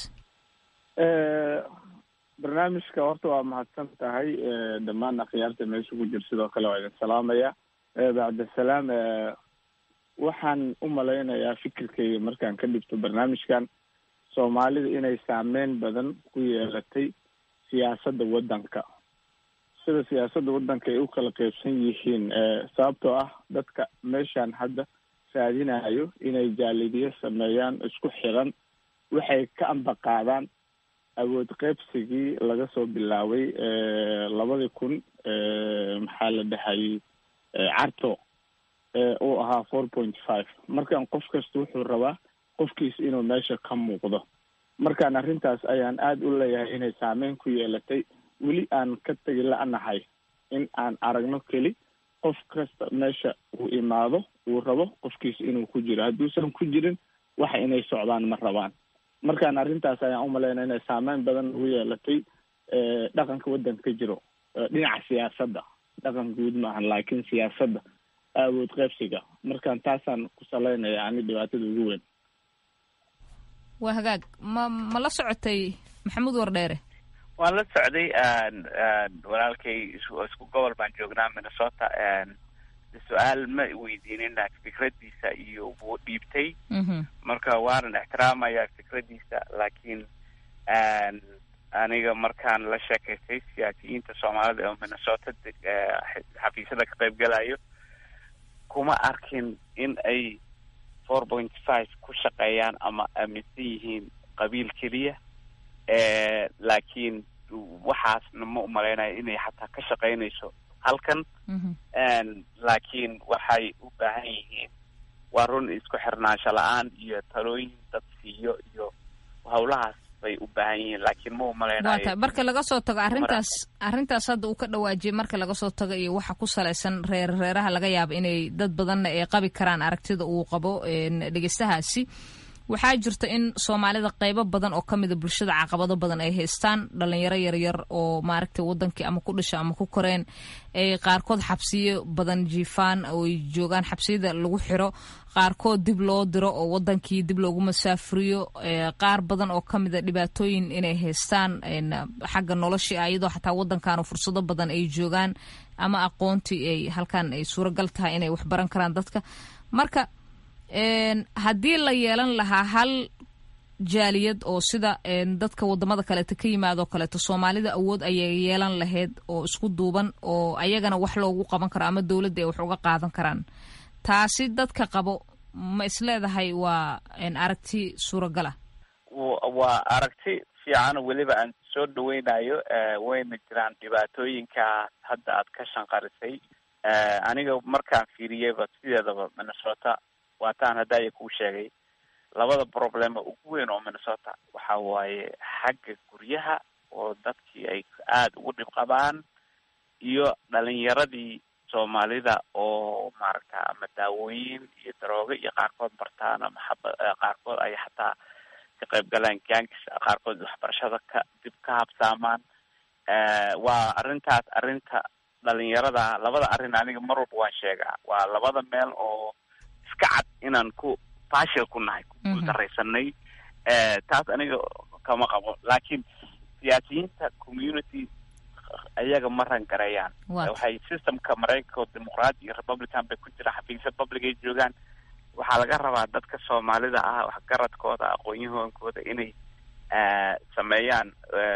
barnaamijka horta waa mahadsan tahay dhammaan akhyaarta meesha ku jira sidoo kale waa idin salaamaya bacdasalaam waxaan u malaynayaa fikirkayga markaan ka dhigto barnaamijkan soomaalida inay saameyn badan ku yeelatay siyaasadda waddanka sida siyaasadda waddanka ay u kala qeybsan yihiin sababtoo ah dadka meeshaan hadda raadinayo inay jaalidiyo sameeyaan isku xiran waxay ka ambaqaadaan awood qeybsigii laga soo bilaabay labadii kun maxaa la dhahayay carto uu ahaa four point five markaan qof kasta wuxuu rabaa qofkiis inuu meesha ka muuqdo markaan arrintaas ayaan aada u leeyahay inay saameyn ku yeelatay weli aan ka tegi la-nahay in aan aragno keli qof kasta meesha uu imaado uu rabo qofkiis inuu ku jiro hadduusan ku jirin waxa inay socdaan ma rabaan markaan arrintaas ayaan umalaynaya inay saameyn badan ugu yeelatay dhaqanka waddanka ka jiro dhinaca siyaasadda dhaqan guud maahan laakiin siyaasadda awood qeybsiga markaan taasaan ku salaynaya ani dhibaatada ugu weyn waa hagaag ma ma la socotay maxamuud wardheere waan la socday walaalkay isku gobol baan joognaa minnesota su-aal ma weydiinin fikradiisa iyo wuu dhiibtay marka waanan ixtiraamaya fikradiisa laakiin aniga markaan la sheekaystay siyaasiyiinta soomaalida oo minnesota xafiisyada ka qayb galayo kuma arkin in ay four point five ku shaqeeyaan ama aaminsan yihiin qabiil keliya laakiin waxaasna ma umalaynayo inay xataa ka shaqaynayso halkan laakiin waxay u baahan yihiin waa run isku xirnaansho la-aan iyo talooyin dad siiyo iyo hawlahaas bay u baahan yihiin laakiin ma umalaynayo waa tahay marka laga soo tago arrintaas arrintaas hadda uu ka dhawaajiyay marka laga soo tago iyo waxa ku salaysan reer reeraha laga yaabo inay dad badanna ay qabi karaan aragtida uu qabo dhegeystahaasi waxaa jirta in soomaalida qeybo badan oo ka mida bulshada caqabado badan ay haystaan dhalinyaro yaryar oo maaragtay wadankii ama ku dhasha ama ku koreen ay qaarkood xabsiyo badan jiifaan oo ay joogaan xabsiyada lagu xiro qaarkood dib loo diro oo wadankii dib loogu masaafuriyo qaar badan oo ka mida dhibaatooyin inay haystaan xagga noloshii ah iyadoo xataa wadankan fursado badan ay joogaan ama aqoontii ay halkan ay suuragal tahay inay waxbaran karaan dadka marka haddii la yeelan lahaa hal jaaliyad oo sida dadka wadamada kaleeto ka yimaadoo kaleeto soomaalida awood ayay yeelan lahayd oo isku duuban oo ayagana wax loogu qaban karo ama dowladda ay wax uga qaadan karaan taasi dadka qabo ma isleedahay waa aragti suuragala waa aragti fiican weliba aan soo dhaweynayo wayna jiraan dhibaatooyinkaas hadda aad ka shanqarisay aniga markaan fiiriyeyba sideedaba minnesota waataan haddaaya kuu sheegay labada problema ugu weyn oo minnesota waxa waaye xagga guryaha oo dadkii ay aada ugu dhib qabaan iyo dhalinyaradii soomaalida oo maaragta ama daawooyin iyo daroogo iyo qaarkood bartaan ama xaba qaarkood ay xataa ka qayb galaan gangs qaarkood waxbarashada ka dib ka habsaamaan waa arrintaas arrinta dhalinyarada labada arrin aniga mar walba waan sheegaa waa labada meel oo iska cad inaan ku fashil ku nahay ku guuldaraysanay taas aniga kama qabo laakiin siyaasiyiinta community ayaga ma rangareeyaan waxay systemka maraykanka oo dimuqraadi iyo republican bay ku jiraan xafiisya public ay joogaan waxaa laga rabaa dadka soomaalida ah waxgaradkooda aqoon-yahonkooda inay sameeyaan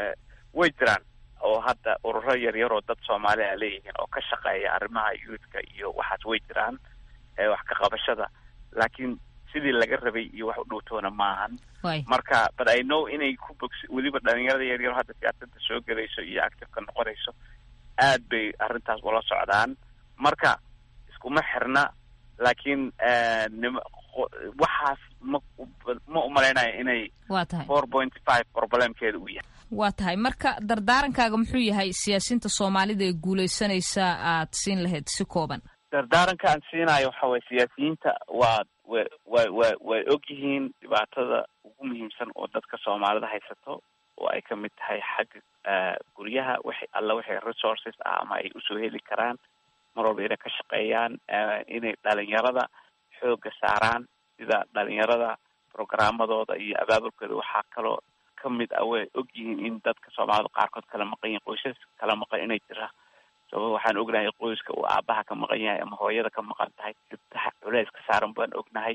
way jiraan oo hadda ururo yaryar oo dad soomaali a leeyihiin oo ka shaqeeya arrimaha youthka iyo waxaas way jiraan wax ka qabashada laakiin sidii laga rabay iyo wax u dhowtoona maahan marka but i know inay ku bogsi weliba dhalinyarada yaryar hadda siyaasada soo gelayso iyo activeka noqonayso aad bay arrintaas ula socdaan marka iskuma xirna laakiin nim waxaas ma ma umalaynayo inay waa tahay four point five problemkeeda u yahay waa tahay marka dardaarankaaga muxuu yahay siyaasiyiinta soomaalida ee guulaysanaysa aad siin lahayd si kooban dardaaranka aan siinayo waxa waye siyaasiyiinta waa wa wa wa way og yihiin dhibaatada ugu muhiimsan oo dadka soomaalida haysato oo ay kamid tahay xagga guryaha wixi alla wixii resources ah ama ay usoo heli karaan mar walba inay ka shaqeeyaan inay dhalinyarada xooga saaraan sida dhalinyarada programmadooda iyo abaabulkooda waxaa kaloo kamid ah way og yihiin in dadka soomaalida qaarkood kala maqan yihin qoysas kala maqan inay jira sababa waxaan ognahay qoyska uu aabaha ka maqan yahay ama hooyada ka maqan tahay gabdaha culeys ka saaran baan ognahay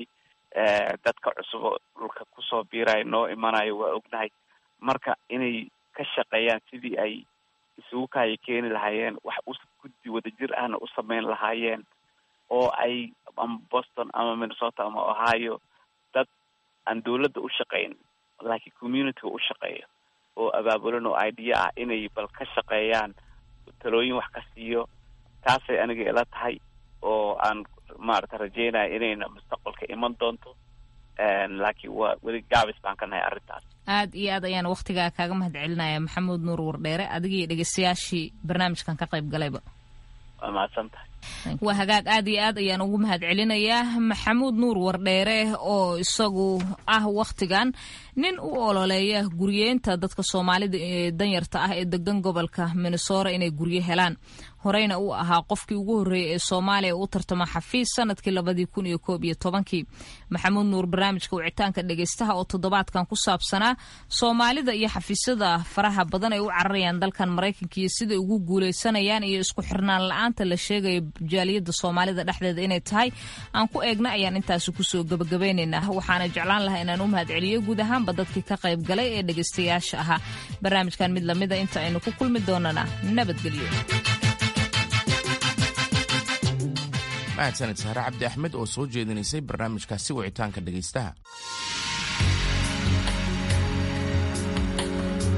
dadka cusubo dhulka kusoo biirayo noo imanayo waa ognahay marka inay ka shaqeeyaan sidii ay isugu kaaya keeni lahaayeen wax u guddi wadajir ahna u sameyn lahaayeen oo ay ama boston ama minnesota ama ohio dad aan dawladda u shaqeyn laakiin communityga u shaqeeyo oo abaabulan oo idea ah inay bal ka shaqeeyaan talooyin wax ka siiyo taasay aniga ila tahay oo aan maarata rajeynaya inayna mustaqbalka iman doonto laakiin waa weli gaabis baan ka nahay arrintaas aad iyo aad ayaan waktigaa kaaga mahad celinaya maxamuud nuur wardheere adigii dhegeystayaashii barnaamijkan ka qayb galayba waa mahadsan tahay waa hagaag aad iyo aad ayaan ugu mahad celinayaa maxamuud nuur wardheere oo isagu ah wakhtigan nin u ololeeya guryeenta dadka soomaalida ee danyarta ah ee degan gobolka minnesora inay guryo helaan horeyna uu ahaa qofkii ugu horreeyay ee soomaaliya u tartama xafiis sanadkii labadii kun iyo koob iyo tobankii maxamuud nuur barnaamijka wicitaanka dhegeystaha oo toddobaadkan ku saabsanaa soomaalida iyo xafiisyada faraha badan ay u cararayaan dalkan maraykanka iyo siday ugu guuleysanayaan iyo isku xirnaan la-aanta la sheegayo jaaliyada soomaalida dhexdeeda inay tahay aan ku eegna ayaan intaasi kusoo gabagabaynaynaa waxaana jeclaan lahaa inaan u mahad celiyo guud ahaanba dadkii ka qayb galay ee dhegeystayaasha ahaa barnaamijkan mid lamida inta aynu ku kulmi doonana nabadgelyo mahadsaned sahre cabdi axmed oo soo jeedinaysay barnaamijkaasi wicitaanka dhegaystaha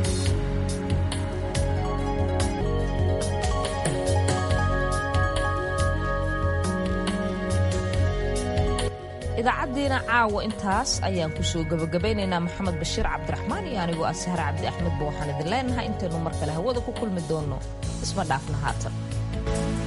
idaacaddiina caawa intaas ayaan kusoo gebagabaynaynaa maxamed bashiir cabdiraxmaan iyo anigoo ah sahre cabdi axmed ba waxaan idin leenahay intaynu mar kale hawada ku kulmi doonno isma dhaafna haatan